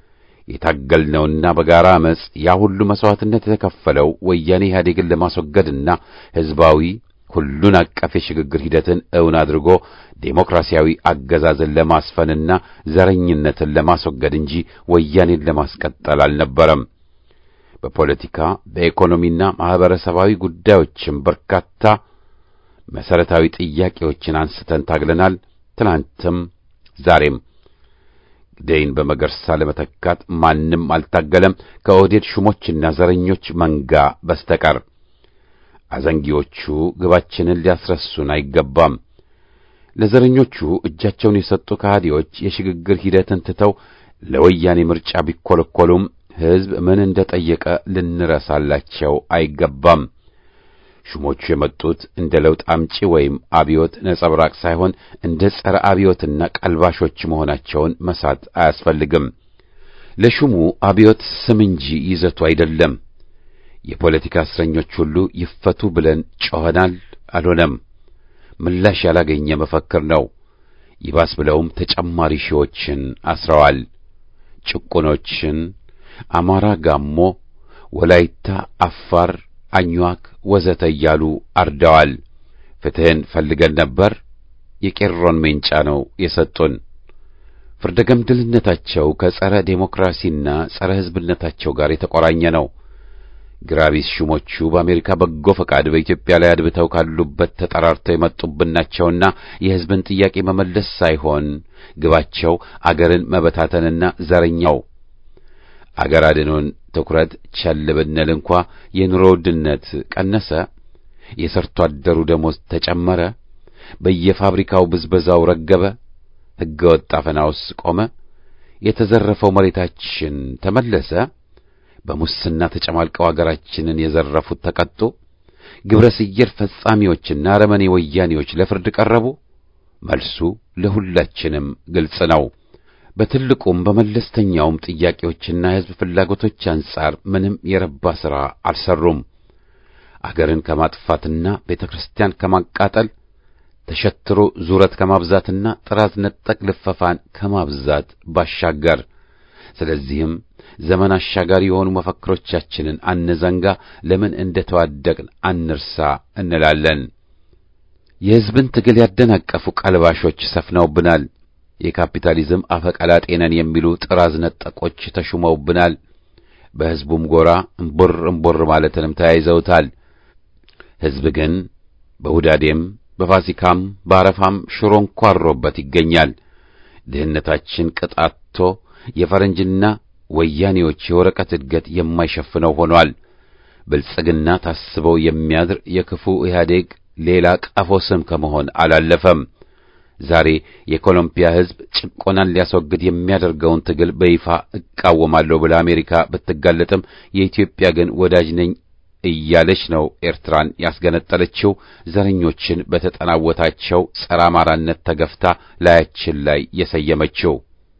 የታገልነውና በጋራ አመፅ ያ ሁሉ መሥዋዕትነት የተከፈለው ወያኔ ኢህአዴግን ለማስወገድና ሕዝባዊ ሁሉን አቀፍ የሽግግር ሂደትን እውን አድርጎ ዴሞክራሲያዊ አገዛዝን ለማስፈንና ዘረኝነትን ለማስወገድ እንጂ ወያኔን ለማስቀጠል አልነበረም። በፖለቲካ በኢኮኖሚና ማኅበረሰባዊ ጉዳዮችም በርካታ መሠረታዊ ጥያቄዎችን አንስተን ታግለናል። ትናንትም ዛሬም ግደይን በመገርሳ ለመተካት ማንም አልታገለም ከኦህዴድ ሹሞችና ዘረኞች መንጋ በስተቀር። አዘንጊዎቹ ግባችንን ሊያስረሱን አይገባም። ለዘረኞቹ እጃቸውን የሰጡ ከሃዲዎች የሽግግር ሂደትን ትተው ለወያኔ ምርጫ ቢኰለኰሉም ሕዝብ ምን እንደ ጠየቀ ልንረሳላቸው አይገባም። ሹሞቹ የመጡት እንደ ለውጥ አምጪ ወይም አብዮት ነጸብራቅ ሳይሆን እንደ ጸረ አብዮትና ቀልባሾች መሆናቸውን መሳት አያስፈልግም። ለሹሙ አብዮት ስም እንጂ ይዘቱ አይደለም። የፖለቲካ እስረኞች ሁሉ ይፈቱ ብለን ጮኸናል፣ አልሆነም። ምላሽ ያላገኘ መፈክር ነው። ይባስ ብለውም ተጨማሪ ሺዎችን አስረዋል። ጭቁኖችን አማራ፣ ጋሞ፣ ወላይታ፣ አፋር፣ አኝዋክ ወዘተ እያሉ አርደዋል። ፍትሕን ፈልገን ነበር፣ የቄሮን ሜንጫ ነው የሰጡን። ፍርደ ገምድልነታቸው ከጸረ ዴሞክራሲና ጸረ ሕዝብነታቸው ጋር የተቆራኘ ነው። ግራቢስ ሹሞቹ በአሜሪካ በጎ ፈቃድ በኢትዮጵያ ላይ አድብተው ካሉበት ተጠራርተው የመጡብን ናቸውና የሕዝብን ጥያቄ መመለስ ሳይሆን ግባቸው አገርን መበታተንና ዘረኛው አገር አድኖን ትኩረት ቸል ብንል እንኳ የኑሮ ውድነት ቀነሰ፣ የሰርቶ አደሩ ደሞዝ ተጨመረ፣ በየፋብሪካው ብዝበዛው ረገበ፣ ሕገ ወጥ አፈናውስ ቆመ፣ የተዘረፈው መሬታችን ተመለሰ፣ በሙስና ተጨማልቀው አገራችንን የዘረፉት ተቀጡ፣ ግብረ ሰየር ፈጻሚዎችና አረመኔ ወያኔዎች ለፍርድ ቀረቡ። መልሱ ለሁላችንም ግልጽ ነው። በትልቁም በመለስተኛውም ጥያቄዎችና የሕዝብ ፍላጎቶች አንጻር ምንም የረባ ሥራ አልሰሩም። አገርን ከማጥፋትና ቤተ ክርስቲያን ከማቃጠል ተሸትሮ ዙረት ከማብዛትና ጥራዝ ነጠቅ ልፈፋን ከማብዛት ባሻገር ስለዚህም ዘመን አሻጋሪ የሆኑ መፈክሮቻችንን አንዘንጋ፣ ለምን እንደ ተዋደቅን አንርሳ እንላለን። የሕዝብን ትግል ያደናቀፉ ቀልባሾች ሰፍነውብናል። የካፒታሊዝም አፈቀላጤ ነን የሚሉ ጥራዝ ነጠቆች ተሹመውብናል። በሕዝቡም ጎራ እምቦር እምቦር ማለትንም ተያይዘውታል። ሕዝብ ግን በሁዳዴም በፋሲካም በአረፋም ሽሮ እንኳሮበት ይገኛል። ድህነታችን ቅጣቶ የፈረንጅና ወያኔዎች የወረቀት እድገት የማይሸፍነው ሆኗል። ብልጽግና ታስበው የሚያድር የክፉ ኢህአዴግ ሌላ ቀፎ ስም ከመሆን አላለፈም። ዛሬ የኮሎምቢያ ሕዝብ ጭቆናን ሊያስወግድ የሚያደርገውን ትግል በይፋ እቃወማለሁ ብላ አሜሪካ ብትጋለጥም የኢትዮጵያ ግን ወዳጅ ነኝ እያለች ነው ኤርትራን ያስገነጠለችው። ዘረኞችን በተጠናወታቸው ጸረ አማራነት ተገፍታ ላያችን ላይ የሰየመችው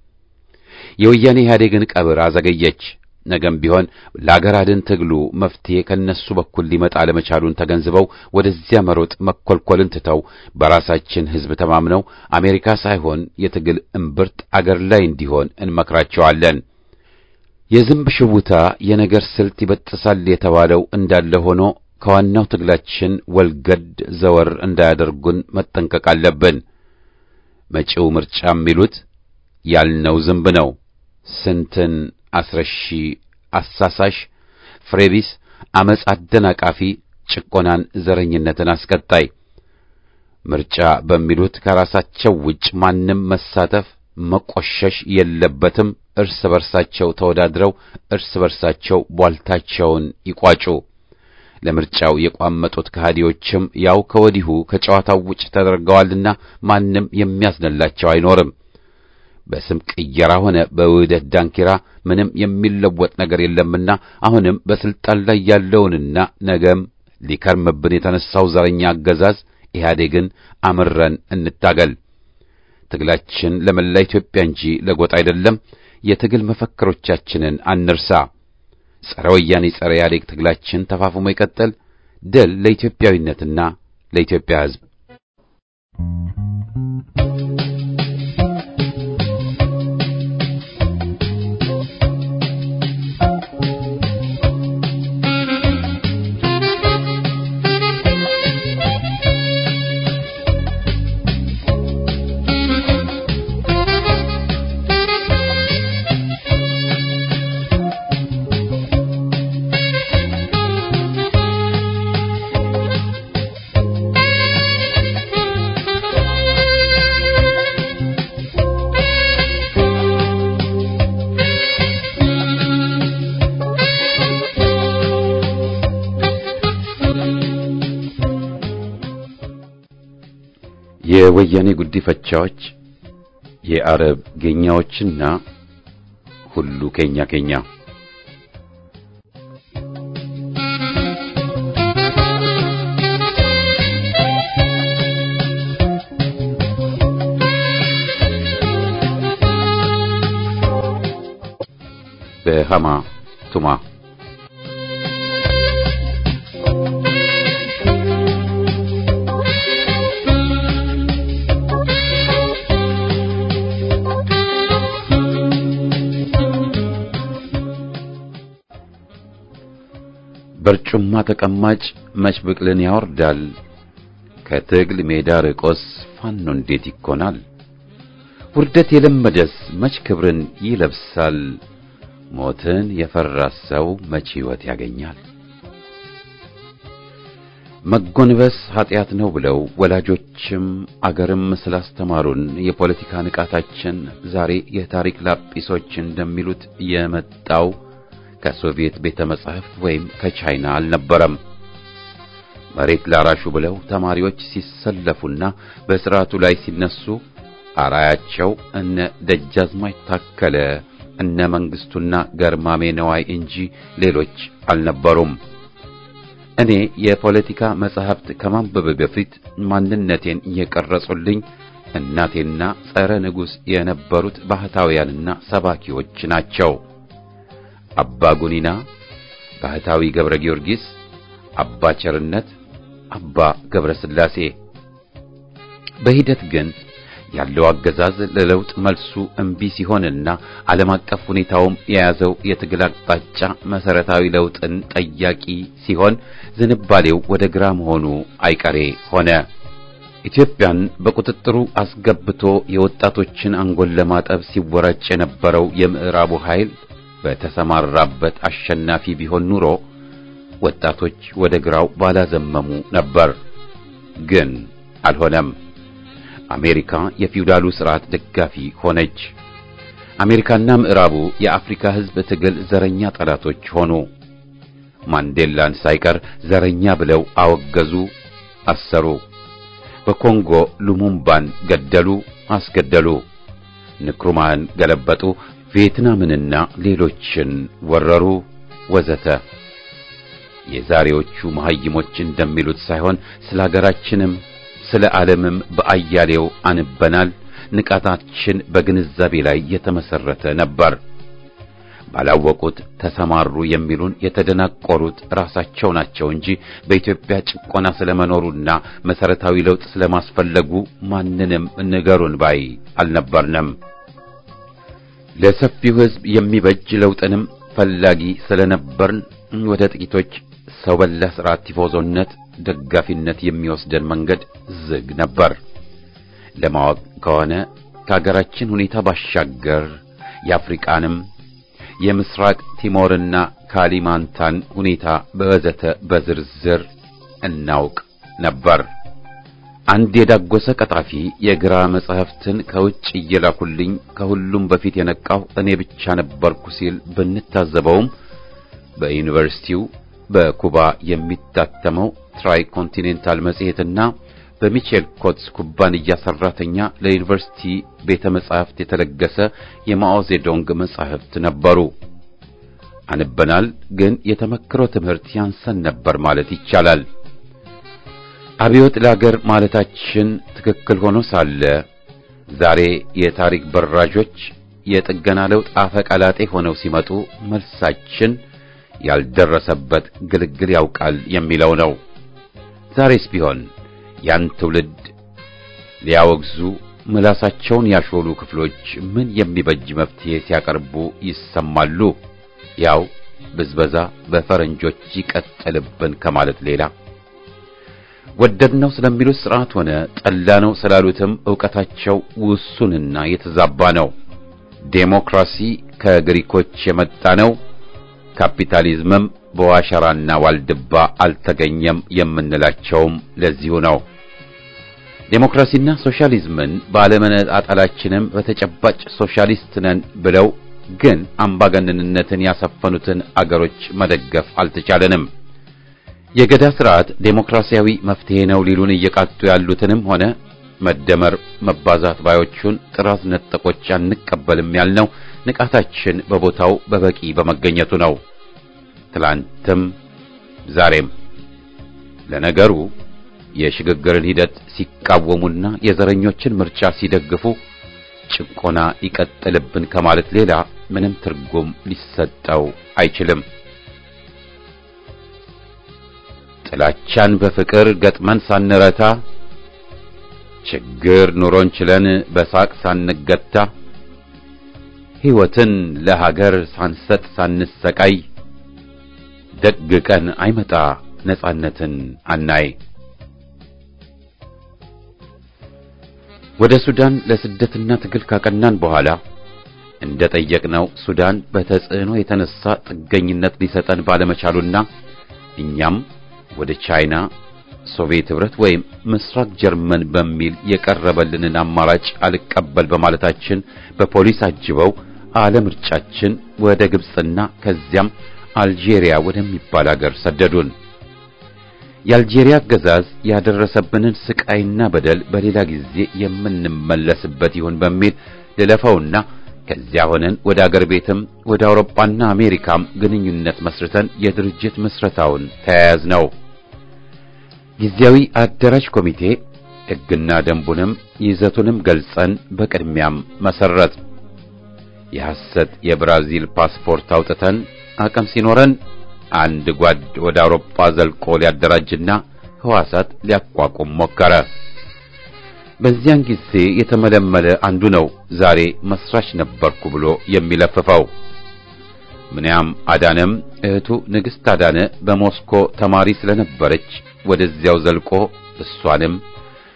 የወያኔ ኢህአዴግን ቀብር አዘገየች። ነገም ቢሆን ለአገር አድን ትግሉ መፍትሄ ከነሱ በኩል ሊመጣ ለመቻሉን ተገንዝበው ወደዚያ መሮጥ መኰልኰልን ትተው በራሳችን ሕዝብ ተማምነው አሜሪካ ሳይሆን የትግል እምብርት አገር ላይ እንዲሆን እንመክራቸዋለን። የዝንብ ሽውታ የነገር ስልት ይበጥሳል የተባለው እንዳለ ሆኖ ከዋናው ትግላችን ወልገድ ዘወር እንዳያደርጉን መጠንቀቅ አለብን። መጪው ምርጫ የሚሉት ያልነው ዝንብ ነው። ስንትን አስረሺ፣ አሳሳሽ፣ ፍሬቢስ፣ አመፅ አደናቃፊ፣ ጭቆናን፣ ዘረኝነትን አስቀጣይ ምርጫ በሚሉት ከራሳቸው ውጭ ማንም መሳተፍ መቆሸሽ የለበትም። እርስ በርሳቸው ተወዳድረው እርስ በርሳቸው ቧልታቸውን ይቋጩ። ለምርጫው የቋመጡት ከሃዲዎችም ያው ከወዲሁ ከጨዋታው ውጭ ተደርገዋልና ማንም የሚያዝንላቸው አይኖርም። በስም ቅየራ ሆነ በውህደት ዳንኪራ ምንም የሚለወጥ ነገር የለምና አሁንም በስልጣን ላይ ያለውንና ነገም ሊከርምብን የተነሳው ዘረኛ አገዛዝ ኢህአዴግን አምረን እንታገል። ትግላችን ለመላ ኢትዮጵያ እንጂ ለጎጥ አይደለም። የትግል መፈክሮቻችንን አንርሳ። ጸረ ወያኔ ጸረ ኢህአዴግ ትግላችን ተፋፍሞ ይቀጥል። ድል ለኢትዮጵያዊነትና ለኢትዮጵያ ሕዝብ። የወያኔ ጉዲፈቻዎች የአረብ ጌኛዎችና ሁሉ ኬኛ ኬኛ በሃማ ቱማ በርጩማ ተቀማጭ መች ብቅልን ያወርዳል። ከትግል ሜዳ ርቆስ ፋኖ እንዴት ይኮናል? ውርደት የለመደስ መች ክብርን ይለብሳል? ሞትን የፈራ ሰው መች ሕይወት ያገኛል? መጎንበስ ኀጢአት ነው ብለው ወላጆችም አገርም ስላስተማሩን የፖለቲካ ንቃታችን ዛሬ የታሪክ ላጲሶች እንደሚሉት የመጣው ከሶቪየት ቤተ መጻሕፍት ወይም ከቻይና አልነበረም። መሬት ላራሹ ብለው ተማሪዎች ሲሰለፉና በሥርዓቱ ላይ ሲነሱ አራያቸው እነ ደጃዝማች ታከለ እነ መንግስቱና ገርማሜ ነዋይ እንጂ ሌሎች አልነበሩም። እኔ የፖለቲካ መጻሕፍት ከማንበብ በፊት ማንነቴን የቀረጹልኝ እናቴና ጸረ ንጉሥ የነበሩት ባህታውያንና ሰባኪዎች ናቸው። አባ ጉኒና፣ ባህታዊ ገብረ ጊዮርጊስ፣ አባ ቸርነት፣ አባ ገብረ ሥላሴ። በሂደት ግን ያለው አገዛዝ ለለውጥ መልሱ እምቢ ሲሆንና ዓለም አቀፍ ሁኔታውም የያዘው የትግል አቅጣጫ መሰረታዊ ለውጥን ጠያቂ ሲሆን ዝንባሌው ወደ ግራ መሆኑ አይቀሬ ሆነ። ኢትዮጵያን በቁጥጥሩ አስገብቶ የወጣቶችን አንጎል ለማጠብ ሲወራጭ የነበረው የምዕራቡ ኃይል በተሰማራበት አሸናፊ ቢሆን ኑሮ ወጣቶች ወደ ግራው ባላዘመሙ ነበር። ግን አልሆነም። አሜሪካ የፊውዳሉ ስርዓት ደጋፊ ሆነች። አሜሪካና ምዕራቡ የአፍሪካ ሕዝብ ትግል ዘረኛ ጠላቶች ሆኑ። ማንዴላን ሳይቀር ዘረኛ ብለው አወገዙ፣ አሰሩ። በኮንጎ ሉሙምባን ገደሉ፣ አስገደሉ። ንክሩማን ገለበጡ፣ ቪየትናምንና ሌሎችን ወረሩ፣ ወዘተ። የዛሬዎቹ መሐይሞች እንደሚሉት ሳይሆን ስለ ሀገራችንም ስለ ዓለምም በአያሌው አንበናል። ንቃታችን በግንዛቤ ላይ የተመሰረተ ነበር። ባላወቁት ተሰማሩ የሚሉን የተደናቆሩት ራሳቸው ናቸው እንጂ በኢትዮጵያ ጭቆና ስለመኖሩና መሰረታዊ ለውጥ ስለማስፈለጉ ማንንም ንገሩን ባይ አልነበርንም። ለሰፊው ሕዝብ የሚበጅ ለውጥንም ፈላጊ ስለነበርን ወደ ጥቂቶች ሰው በላ ስርዓት ቲፎዞነት ደጋፊነት የሚወስደን መንገድ ዝግ ነበር። ለማወቅ ከሆነ ከሀገራችን ሁኔታ ባሻገር የአፍሪቃንም የምስራቅ ቲሞርና ካሊማንታን ሁኔታ በወዘተ በዝርዝር እናውቅ ነበር። አንድ የዳጎሰ ቀጣፊ የግራ መጻሕፍትን ከውጭ እየላኩልኝ ከሁሉም በፊት የነቃው እኔ ብቻ ነበርኩ ሲል ብንታዘበውም በዩኒቨርሲቲው በኩባ የሚታተመው ትራይ ኮንቲኔንታል መጽሔትና በሚቼል ኮትስ ኩባንያ ሰራተኛ ለዩኒቨርሲቲ ቤተ መጻሕፍት የተለገሰ የማኦ ዜዶንግ መጻሕፍት ነበሩ። አንበናል፣ ግን የተመክሮ ትምህርት ያንሰን ነበር ማለት ይቻላል። አብዮት ለአገር ማለታችን ትክክል ሆኖ ሳለ ዛሬ የታሪክ በራዦች የጥገና ለውጥ አፈቀላጤ ሆነው ሲመጡ መልሳችን ያልደረሰበት ግልግል ያውቃል የሚለው ነው። ዛሬስ ቢሆን ያን ትውልድ ሊያወግዙ ምላሳቸውን ያሾሉ ክፍሎች ምን የሚበጅ መፍትሄ ሲያቀርቡ ይሰማሉ? ያው ብዝበዛ በፈረንጆች ይቀጥልብን ከማለት ሌላ ወደድነው ስለሚሉት ስርዓት ሆነ ጠላነው ስላሉትም ዕውቀታቸው ውሱንና የተዛባ ነው። ዴሞክራሲ ከግሪኮች የመጣ ነው፣ ካፒታሊዝምም በዋሸራና ዋልድባ አልተገኘም የምንላቸውም ለዚሁ ነው። ዴሞክራሲና ሶሻሊዝምን ባለመነጣጠላችንም በተጨባጭ ሶሻሊስት ነን ብለው ግን አምባገነንነትን ያሰፈኑትን አገሮች መደገፍ አልተቻለንም። የገዳ ስርዓት ዴሞክራሲያዊ መፍትሄ ነው ሊሉን እየቃጡ ያሉትንም ሆነ መደመር መባዛት ባዮቹን ጥራዝ ነጠቆች አንቀበልም ያልነው ንቃታችን በቦታው በበቂ በመገኘቱ ነው። ትላንትም ዛሬም። ለነገሩ የሽግግርን ሂደት ሲቃወሙና የዘረኞችን ምርጫ ሲደግፉ ጭቆና ይቀጥልብን ከማለት ሌላ ምንም ትርጉም ሊሰጠው አይችልም። ጥላቻን በፍቅር ገጥመን ሳንረታ ችግር ኑሮን ችለን በሳቅ ሳንገታ ሕይወትን ለሀገር ሳንሰጥ ሳንሰቃይ ደግ ቀን አይመጣ ነጻነትን አናይ። ወደ ሱዳን ለስደትና ትግል ካቀናን በኋላ እንደ ጠየቅነው ሱዳን በተጽዕኖ የተነሳ ጥገኝነት ሊሰጠን ባለመቻሉና እኛም ወደ ቻይና፣ ሶቪየት ኅብረት ወይም ምስራቅ ጀርመን በሚል የቀረበልንን አማራጭ አልቀበል በማለታችን በፖሊስ አጅበው አለምርጫችን ወደ ግብፅና ከዚያም አልጄሪያ ወደሚባል አገር ሰደዱን። የአልጄሪያ አገዛዝ ያደረሰብንን ስቃይና በደል በሌላ ጊዜ የምንመለስበት ይሁን በሚል ልለፈውና ከዚያ ሆነን ወደ አገር ቤትም ወደ አውሮፓና አሜሪካም ግንኙነት መስርተን የድርጅት ምስረታውን ተያያዝ ነው። ጊዜያዊ አደራጅ ኮሚቴ ሕግና ደንቡንም ይዘቱንም ገልጸን በቅድሚያም መሰረት የሐሰት የብራዚል ፓስፖርት አውጥተን አቅም ሲኖረን አንድ ጓድ ወደ አውሮፓ ዘልቆ ሊያደራጅና ሕዋሳት ሊያቋቁም ሞከረ። በዚያን ጊዜ የተመለመለ አንዱ ነው ዛሬ መስራች ነበርኩ ብሎ የሚለፍፈው። ምንያም አዳነም እህቱ ንግሥት አዳነ በሞስኮ ተማሪ ስለነበረች ወደዚያው ዘልቆ እሷንም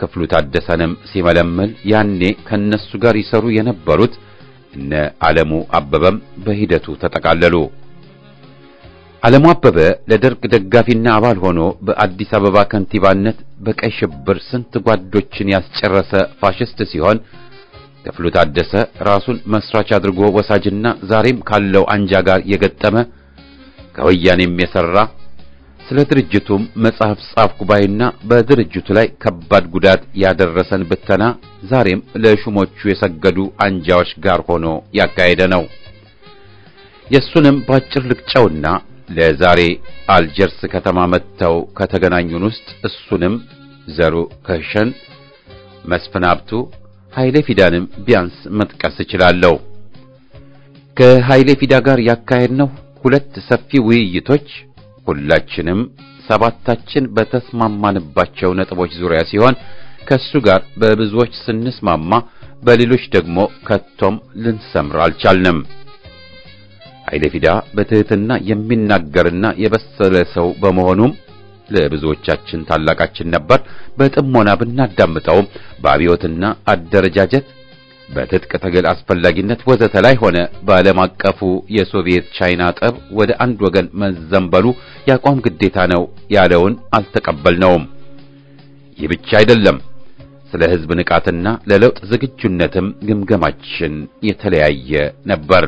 ክፍሉ ታደሰንም ሲመለምል ያኔ ከነሱ ጋር ይሰሩ የነበሩት እነ ዓለሙ አበበም በሂደቱ ተጠቃለሉ። ዓለሙ አበበ ለደርግ ደጋፊና አባል ሆኖ በአዲስ አበባ ከንቲባነት በቀይ ሽብር ስንት ጓዶችን ያስጨረሰ ፋሽስት ሲሆን ክፍሉ ታደሰ ራሱን መስራች አድርጎ ወሳጅና ዛሬም ካለው አንጃ ጋር የገጠመ ከወያኔም የሰራ ስለ ድርጅቱም መጽሐፍ ጻፍ ጉባኤና በድርጅቱ ላይ ከባድ ጉዳት ያደረሰን ብተና ዛሬም ለሹሞቹ የሰገዱ አንጃዎች ጋር ሆኖ ያካሄደ ነው። የሱንም ባጭር ልቅጨውና ለዛሬ አልጀርስ ከተማ መጥተው ከተገናኙን ውስጥ እሱንም ዘሩ ከሸን፣ መስፍን ሀብቱ፣ ኃይሌ ፊዳንም ቢያንስ መጥቀስ እችላለሁ። ከኃይሌ ፊዳ ጋር ያካሄድነው ሁለት ሰፊ ውይይቶች ሁላችንም ሰባታችን በተስማማንባቸው ነጥቦች ዙሪያ ሲሆን ከሱ ጋር በብዙዎች ስንስማማ በሌሎች ደግሞ ከቶም ልንሰምር አልቻልንም። ኃይለ ፊዳ በትህትና የሚናገርና የበሰለ ሰው በመሆኑም ለብዙዎቻችን ታላቃችን ነበር። በጥሞና ብናዳምጠውም በአብዮትና አደረጃጀት በትጥቅ ትግል አስፈላጊነት ወዘተ ላይ ሆነ በዓለም አቀፉ የሶቪየት ቻይና ጠብ ወደ አንድ ወገን መዘንበሉ የአቋም ግዴታ ነው ያለውን አልተቀበልነውም። ይህ ብቻ አይደለም። ስለ ሕዝብ ንቃትና ለለውጥ ዝግጁነትም ግምገማችን የተለያየ ነበር።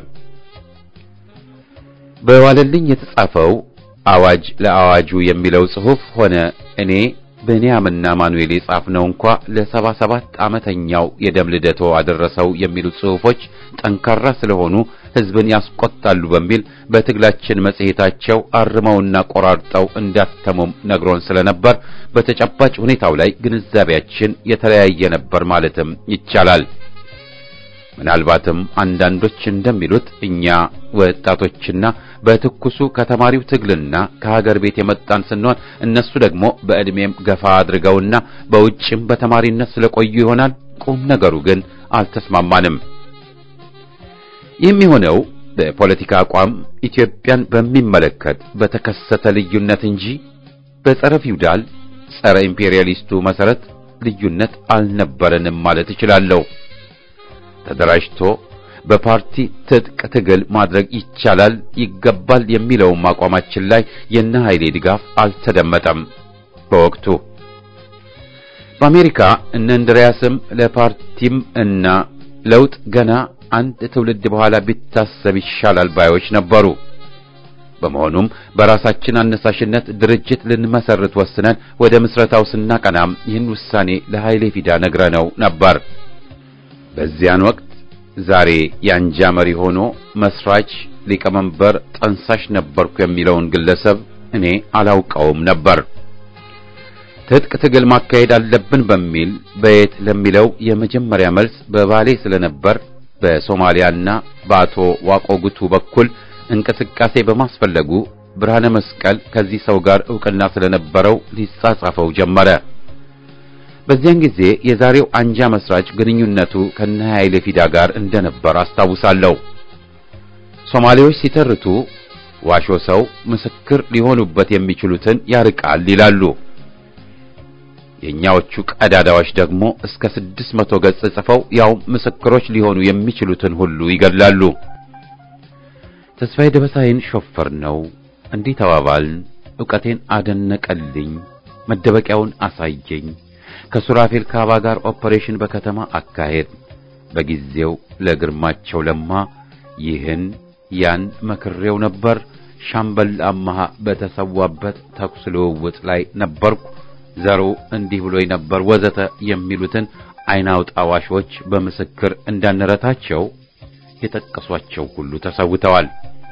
በዋለልኝ የተጻፈው አዋጅ ለአዋጁ የሚለው ጽሑፍ ሆነ እኔ ብንያምና ማኑኤል የጻፍነው እንኳ ለሰባ ሰባት ዓመተኛው የደም ልደቶ አደረሰው የሚሉት ጽሑፎች ጠንካራ ስለሆኑ ሕዝብን ያስቆጣሉ በሚል በትግላችን መጽሔታቸው አርመውና ቆራርጠው እንዳተሙም ነግሮን ስለነበር በተጨባጭ ሁኔታው ላይ ግንዛቤያችን የተለያየ ነበር ማለትም ይቻላል። ምናልባትም አንዳንዶች እንደሚሉት እኛ ወጣቶችና በትኩሱ ከተማሪው ትግልና ከሀገር ቤት የመጣን ስንሆን እነሱ ደግሞ በዕድሜም ገፋ አድርገውና በውጭም በተማሪነት ስለቆዩ ይሆናል። ቁም ነገሩ ግን አልተስማማንም። ይህም የሆነው በፖለቲካ አቋም ኢትዮጵያን በሚመለከት በተከሰተ ልዩነት እንጂ በጸረ ፊውዳል ጸረ ኢምፔሪያሊስቱ መሰረት ልዩነት አልነበረንም ማለት እችላለሁ። ተደራጅቶ በፓርቲ ትጥቅ ትግል ማድረግ ይቻላል ይገባል የሚለውም አቋማችን ላይ የነ ኃይሌ ድጋፍ አልተደመጠም። በወቅቱ በአሜሪካ እነ እንድሪያስም ለፓርቲም እና ለውጥ ገና አንድ ትውልድ በኋላ ቢታሰብ ይሻላል ባዮች ነበሩ። በመሆኑም በራሳችን አነሳሽነት ድርጅት ልንመሰርት ወስነን ወደ ምስረታው ስናቀናም ይህን ውሳኔ ለኃይሌ ፊዳ ነግረነው ነበር። በዚያን ወቅት ዛሬ የአንጃ መሪ ሆኖ መስራች፣ ሊቀመንበር፣ ጠንሳሽ ነበርኩ የሚለውን ግለሰብ እኔ አላውቀውም ነበር። ትጥቅ ትግል ማካሄድ አለብን በሚል በየት ለሚለው የመጀመሪያ መልስ በባሌ ስለነበር በሶማሊያና በአቶ ዋቆ ጉቱ በኩል እንቅስቃሴ በማስፈለጉ ብርሃነ መስቀል ከዚህ ሰው ጋር ዕውቅና ስለነበረው ሊጻጻፈው ጀመረ። በዚያን ጊዜ የዛሬው አንጃ መስራች ግንኙነቱ ከነ ኃይሌ ፊዳ ጋር እንደነበር አስታውሳለሁ። ሶማሌዎች ሲተርቱ ዋሾ ሰው ምስክር ሊሆኑበት የሚችሉትን ያርቃል ይላሉ። የኛዎቹ ቀዳዳዎች ደግሞ እስከ ስድስት መቶ ገጽ ጽፈው ያው ምስክሮች ሊሆኑ የሚችሉትን ሁሉ ይገድላሉ። ተስፋዬ ደበሳይን ሾፈር ነው እንዲህ ተባባልን። ዕውቀቴን አደነቀልኝ፣ መደበቂያውን አሳየኝ። ከሱራፌል ካባ ጋር ኦፐሬሽን በከተማ አካሄድ። በጊዜው ለግርማቸው ለማ ይህን ያን መክሬው ነበር። ሻምበል አማሃ በተሰዋበት ተኩስ ልውውጥ ላይ ነበርኩ። ዘሩ እንዲህ ብሎኝ ነበር ወዘተ የሚሉትን አይናውጣ ዋሾች በምስክር እንዳንረታቸው የጠቀሷቸው ሁሉ ተሰውተዋል።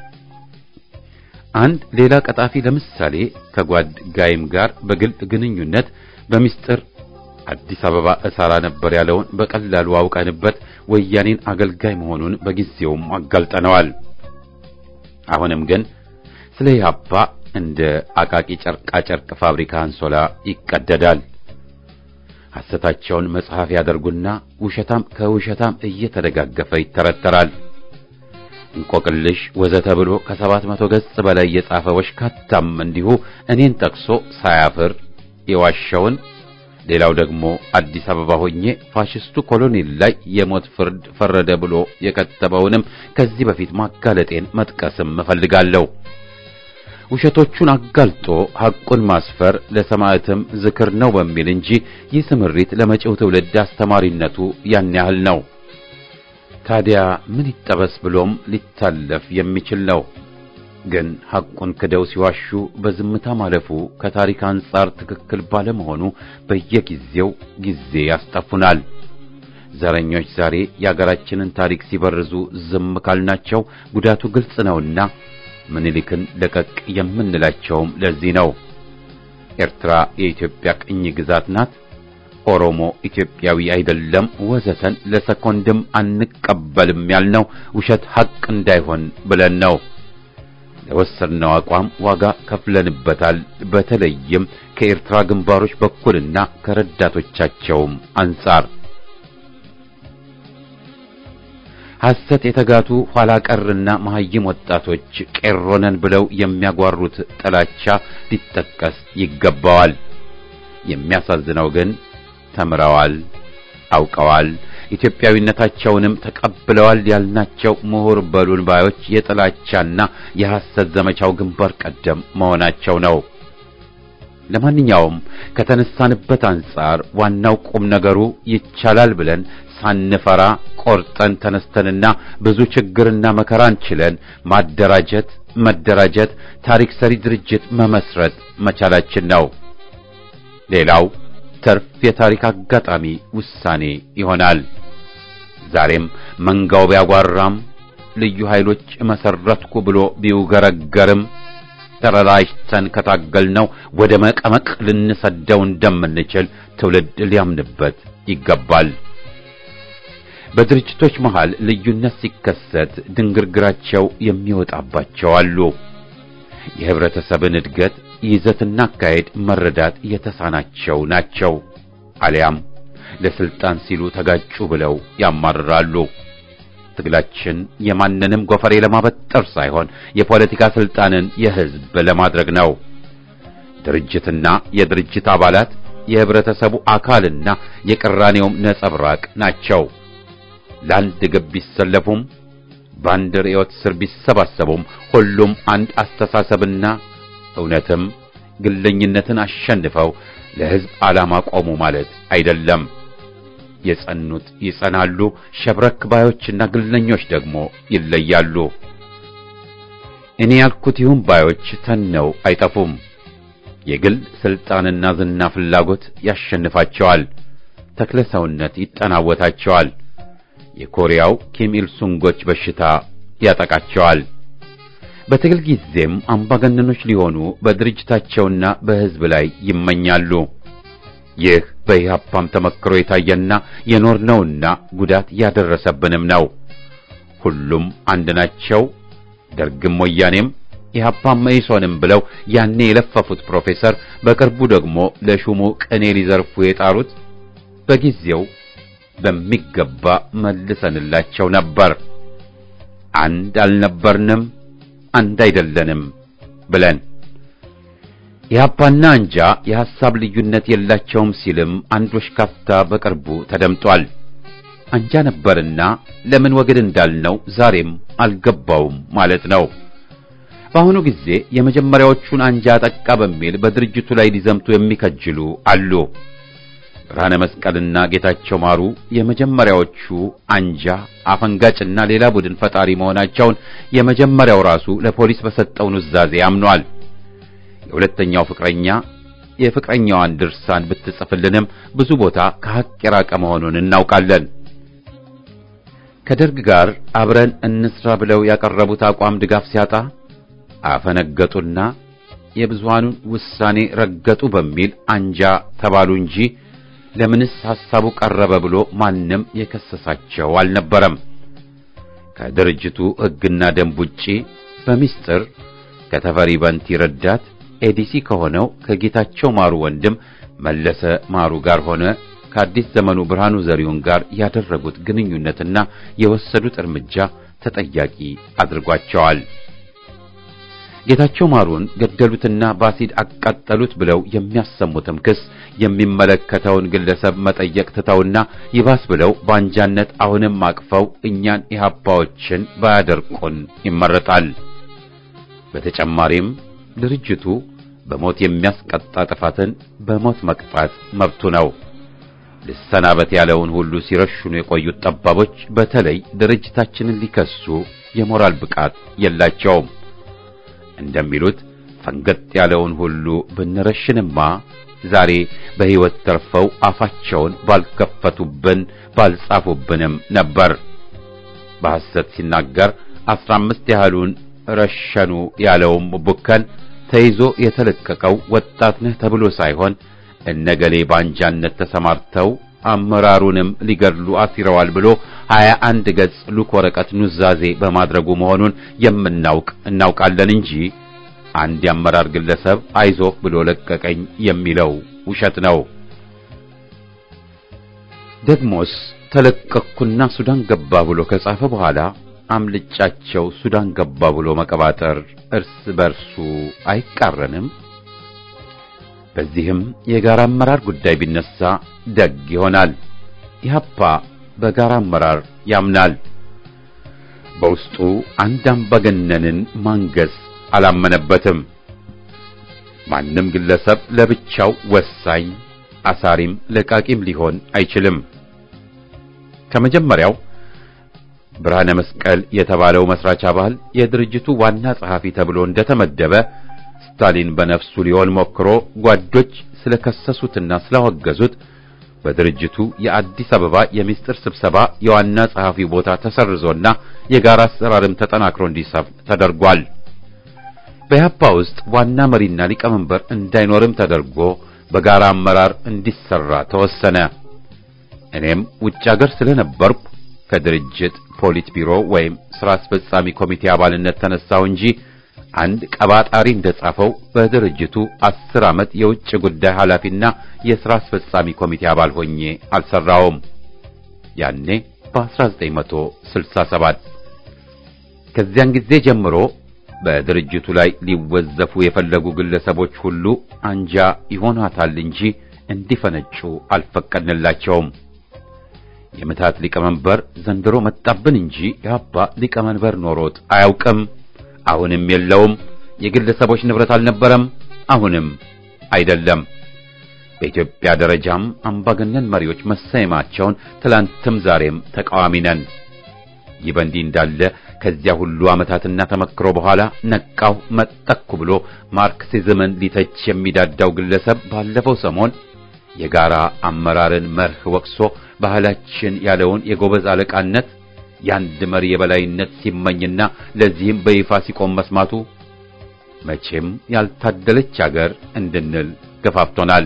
አንድ ሌላ ቀጣፊ ለምሳሌ ከጓድ ጋይም ጋር በግልጥ ግንኙነት በሚስጥር አዲስ አበባ እሰራ ነበር ያለውን በቀላሉ አውቀንበት ወያኔን አገልጋይ መሆኑን በጊዜውም አጋልጠነዋል። አሁንም ግን ስለ ኢህአፓ እንደ አቃቂ ጨርቃ ጨርቅ ፋብሪካ አንሶላ ይቀደዳል። ሐሰታቸውን መጽሐፍ ያደርጉና ውሸታም ከውሸታም እየተደጋገፈ ይተረተራል። እንቆቅልሽ ወዘተ ብሎ ከሰባት መቶ ገጽ በላይ የጻፈ ወሽካታም እንዲሁ እኔን ጠቅሶ ሳያፍር የዋሸውን ሌላው ደግሞ አዲስ አበባ ሆኜ ፋሽስቱ ኮሎኔል ላይ የሞት ፍርድ ፈረደ ብሎ የከተበውንም ከዚህ በፊት ማጋለጤን መጥቀስም እፈልጋለሁ። ውሸቶቹን አጋልጦ ሐቁን ማስፈር ለሰማዕትም ዝክር ነው በሚል እንጂ ይህ ስምሪት ለመጪው ትውልድ አስተማሪነቱ ያን ያህል ነው። ታዲያ ምን ይጠበስ ብሎም ሊታለፍ የሚችል ነው። ግን ሐቁን ክደው ሲዋሹ በዝምታ ማለፉ ከታሪክ አንጻር ትክክል ባለመሆኑ በየጊዜው ጊዜ ያስጠፉናል። ዘረኞች ዛሬ የአገራችንን ታሪክ ሲበርዙ ዝም ካልናቸው ጉዳቱ ግልጽ ነውና ምኒልክን ለቀቅ የምንላቸውም ለዚህ ነው። ኤርትራ የኢትዮጵያ ቅኝ ግዛት ናት፣ ኦሮሞ ኢትዮጵያዊ አይደለም፣ ወዘተን ለሰኮንድም አንቀበልም ያልነው ውሸት ሐቅ እንዳይሆን ብለን ነው። ለወሰድነው አቋም ዋጋ ከፍለንበታል። በተለይም ከኤርትራ ግንባሮች በኩልና ከረዳቶቻቸውም አንጻር ሐሰት የተጋቱ ኋላ ቀርና መሐይም ወጣቶች ቄሮነን ብለው የሚያጓሩት ጥላቻ ሊጠቀስ ይገባዋል። የሚያሳዝነው ግን ተምረዋል፣ አውቀዋል፣ ኢትዮጵያዊነታቸውንም ተቀብለዋል ያልናቸው ምሁር በሉን ባዮች የጥላቻና የሐሰት ዘመቻው ግንባር ቀደም መሆናቸው ነው። ለማንኛውም ከተነሳንበት አንጻር ዋናው ቁም ነገሩ ይቻላል ብለን ሳንፈራ ቆርጠን ተነስተንና ብዙ ችግርና መከራን ችለን ማደራጀት፣ መደራጀት፣ ታሪክ ሰሪ ድርጅት መመስረት መቻላችን ነው። ሌላው ተርፍ የታሪክ አጋጣሚ ውሳኔ ይሆናል። ዛሬም መንጋው ቢያጓራም ልዩ ኃይሎች መሰረትኩ ብሎ ቢውገረገርም ተረራጅተን ከታገልነው ወደ መቀመቅ ልንሰደው እንደምንችል ትውልድ ሊያምንበት ይገባል። በድርጅቶች መሃል ልዩነት ሲከሰት ድንግርግራቸው የሚወጣባቸው አሉ። የህብረተሰብን እድገት ይዘትና አካሄድ መረዳት የተሳናቸው ናቸው። አሊያም ለስልጣን ሲሉ ተጋጩ ብለው ያማርራሉ። ትግላችን የማንንም ጎፈሬ ለማበጠር ሳይሆን የፖለቲካ ስልጣንን የህዝብ ለማድረግ ነው። ድርጅትና የድርጅት አባላት የህብረተሰቡ አካልና የቅራኔውም ነጸብራቅ ናቸው። ለአንድ ግብ ቢሰለፉም በአንድ ርዕዮት ስር ቢሰባሰቡም ሁሉም አንድ አስተሳሰብና እውነትም ግለኝነትን አሸንፈው ለህዝብ ዓላማ ቆሙ ማለት አይደለም። የጸኑት ይጸናሉ፣ ሸብረክ ባዮችና ግለኞች ደግሞ ይለያሉ። እኔ ያልኩት ይሁን ባዮች ተነው አይጠፉም። የግል ስልጣንና ዝና ፍላጎት ያሸንፋቸዋል። ተክለ ሰውነት ይጠናወታቸዋል። የኮሪያው ኪም ኢል ሱንጎች በሽታ ያጠቃቸዋል። በትግል ጊዜም አምባገነኖች ሊሆኑ በድርጅታቸውና በህዝብ ላይ ይመኛሉ። ይህ በኢህአፓም ተመክሮ የታየና የኖርነውና ጉዳት ያደረሰብንም ነው። ሁሉም አንድ ናቸው። ደርግም ወያኔም ኢህአፓም መኢሶንም ብለው ያኔ የለፈፉት ፕሮፌሰር በቅርቡ ደግሞ ለሹሙ ቅኔ ሊዘርፉ የጣሩት በጊዜው በሚገባ መልሰንላቸው ነበር። አንድ አልነበርንም፣ አንድ አይደለንም ብለን ኢህአፓና አንጃ የሐሳብ ልዩነት የላቸውም ሲልም አንድ ወሽካፍታ በቅርቡ ተደምጧል። አንጃ ነበርና ለምን ወግድ እንዳልነው ዛሬም አልገባውም ማለት ነው። በአሁኑ ጊዜ የመጀመሪያዎቹን አንጃ ጠቃ በሚል በድርጅቱ ላይ ሊዘምቱ የሚከጅሉ አሉ። ብርሃነ መስቀልና ጌታቸው ማሩ የመጀመሪያዎቹ አንጃ አፈንጋጭና ሌላ ቡድን ፈጣሪ መሆናቸውን የመጀመሪያው ራሱ ለፖሊስ በሰጠው ኑዛዜ አምኗል። የሁለተኛው ፍቅረኛ የፍቅረኛዋን ድርሳን ብትጽፍልንም ብዙ ቦታ ከሐቅ የራቀ መሆኑን እናውቃለን። ከደርግ ጋር አብረን እንስራ ብለው ያቀረቡት አቋም ድጋፍ ሲያጣ አፈነገጡና የብዙሃኑን ውሳኔ ረገጡ በሚል አንጃ ተባሉ እንጂ ለምንስ ሐሳቡ ቀረበ ብሎ ማንም የከሰሳቸው አልነበረም። ከድርጅቱ ሕግና ደንብ ውጪ በሚስጥር ከተፈሪ በንቲ ረዳት ኤዲሲ ከሆነው ከጌታቸው ማሩ ወንድም መለሰ ማሩ ጋር ሆነ ከአዲስ ዘመኑ ብርሃኑ ዘሪሁን ጋር ያደረጉት ግንኙነትና የወሰዱት እርምጃ ተጠያቂ አድርጓቸዋል። ጌታቸው ማሩን ገደሉትና በአሲድ አቃጠሉት ብለው የሚያሰሙትም ክስ የሚመለከተውን ግለሰብ መጠየቅ ትተውና ይባስ ብለው በአንጃነት አሁንም አቅፈው እኛን ኢህአፓዎችን ባያደርቁን ይመረጣል። በተጨማሪም ድርጅቱ በሞት የሚያስቀጣ ጥፋትን በሞት መቅጣት መብቱ ነው። ልሰናበት ያለውን ሁሉ ሲረሽኑ የቆዩት ጠባቦች በተለይ ድርጅታችንን ሊከሱ የሞራል ብቃት የላቸውም። እንደሚሉት ፈንገጥ ያለውን ሁሉ ብንረሽንማ ዛሬ በሕይወት ተርፈው አፋቸውን ባልከፈቱብን ባልጻፉብንም ነበር። በሐሰት ሲናገር አስራ አምስት ያህሉን ረሸኑ ያለውም ቡከን ተይዞ የተለቀቀው ወጣት ነህ ተብሎ ሳይሆን እነገሌ ባንጃነት ተሰማርተው አመራሩንም ሊገድሉ አሲረዋል ብሎ ሀያ አንድ ገጽ ሉክ ወረቀት ኑዛዜ በማድረጉ መሆኑን የምናውቅ እናውቃለን እንጂ አንድ የአመራር ግለሰብ አይዞህ ብሎ ለቀቀኝ የሚለው ውሸት ነው። ደግሞስ ተለቀቅኩና ሱዳን ገባ ብሎ ከጻፈ በኋላ አምልጫቸው ሱዳን ገባ ብሎ መቀባጠር እርስ በርሱ አይቃረንም? በዚህም የጋራ አመራር ጉዳይ ቢነሳ ደግ ይሆናል። ኢህአፓ በጋራ አመራር ያምናል። በውስጡ አንድ አምባገነንን ማንገስ አላመነበትም። ማንም ግለሰብ ለብቻው ወሳኝ አሳሪም ለቃቂም ሊሆን አይችልም። ከመጀመሪያው ብርሃነ መስቀል የተባለው መስራች አባል የድርጅቱ ዋና ጸሐፊ ተብሎ እንደተመደበ ስታሊን በነፍሱ ሊሆን ሞክሮ ጓዶች ስለከሰሱትና ስላወገዙት በድርጅቱ የአዲስ አበባ የምስጢር ስብሰባ የዋና ጸሐፊ ቦታ ተሰርዞና የጋራ አሰራርም ተጠናክሮ እንዲሰፍን ተደርጓል። በያፓ ውስጥ ዋና መሪና ሊቀመንበር እንዳይኖርም ተደርጎ በጋራ አመራር እንዲሰራ ተወሰነ። እኔም ውጭ ሀገር ስለነበርኩ ከድርጅት ፖሊት ቢሮ ወይም ስራ አስፈጻሚ ኮሚቴ አባልነት ተነሳሁ እንጂ አንድ ቀባጣሪ እንደጻፈው በድርጅቱ አስር ዓመት የውጭ ጉዳይ ኃላፊና የሥራ አስፈጻሚ ኮሚቴ አባል ሆኜ አልሰራውም። ያኔ በ1967 ከዚያን ጊዜ ጀምሮ በድርጅቱ ላይ ሊወዘፉ የፈለጉ ግለሰቦች ሁሉ አንጃ ይሆናታል እንጂ እንዲፈነጩ አልፈቀድንላቸውም። የምታት ሊቀመንበር ዘንድሮ መጣብን እንጂ የአባ ሊቀመንበር ኖሮት አያውቅም። አሁንም የለውም። የግለሰቦች ንብረት አልነበረም፣ አሁንም አይደለም። በኢትዮጵያ ደረጃም አምባገነን መሪዎች መሰየማቸውን ትላንትም ዛሬም ተቃዋሚ ነን። ይህ በእንዲህ እንዳለ ከዚያ ሁሉ ዓመታትና ተመክሮ በኋላ ነቃው መጠኩ ብሎ ማርክሲዝምን ሊተች የሚዳዳው ግለሰብ ባለፈው ሰሞን የጋራ አመራርን መርህ ወቅሶ ባህላችን ያለውን የጎበዝ አለቃነት የአንድ መሪ የበላይነት ሲመኝና ለዚህም በይፋ ሲቆም መስማቱ መቼም ያልታደለች አገር እንድንል ገፋፍቶናል።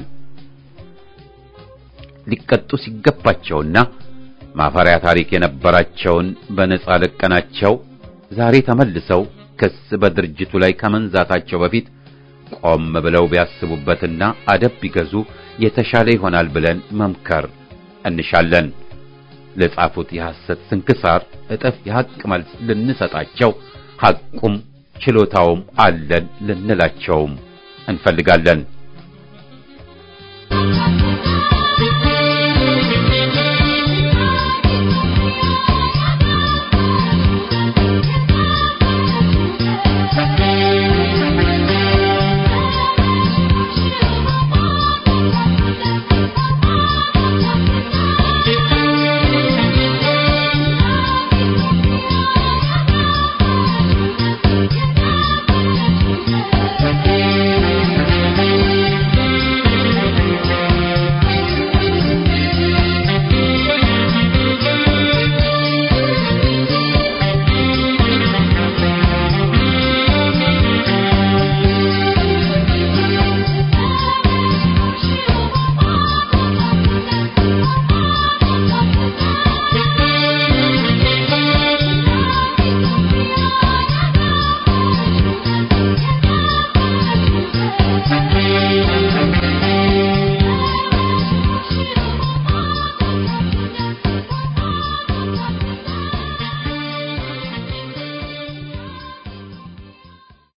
ሊቀጡ ሲገባቸውና ማፈሪያ ታሪክ የነበራቸውን በነጻ ለቀናቸው ዛሬ ተመልሰው ክስ በድርጅቱ ላይ ከመንዛታቸው በፊት ቆም ብለው ቢያስቡበትና አደብ ቢገዙ የተሻለ ይሆናል ብለን መምከር እንሻለን። ለጻፉት የሐሰት ስንክሳር እጥፍ የሐቅ መልስ ልንሰጣቸው ሐቁም ችሎታውም አለን ልንላቸውም እንፈልጋለን።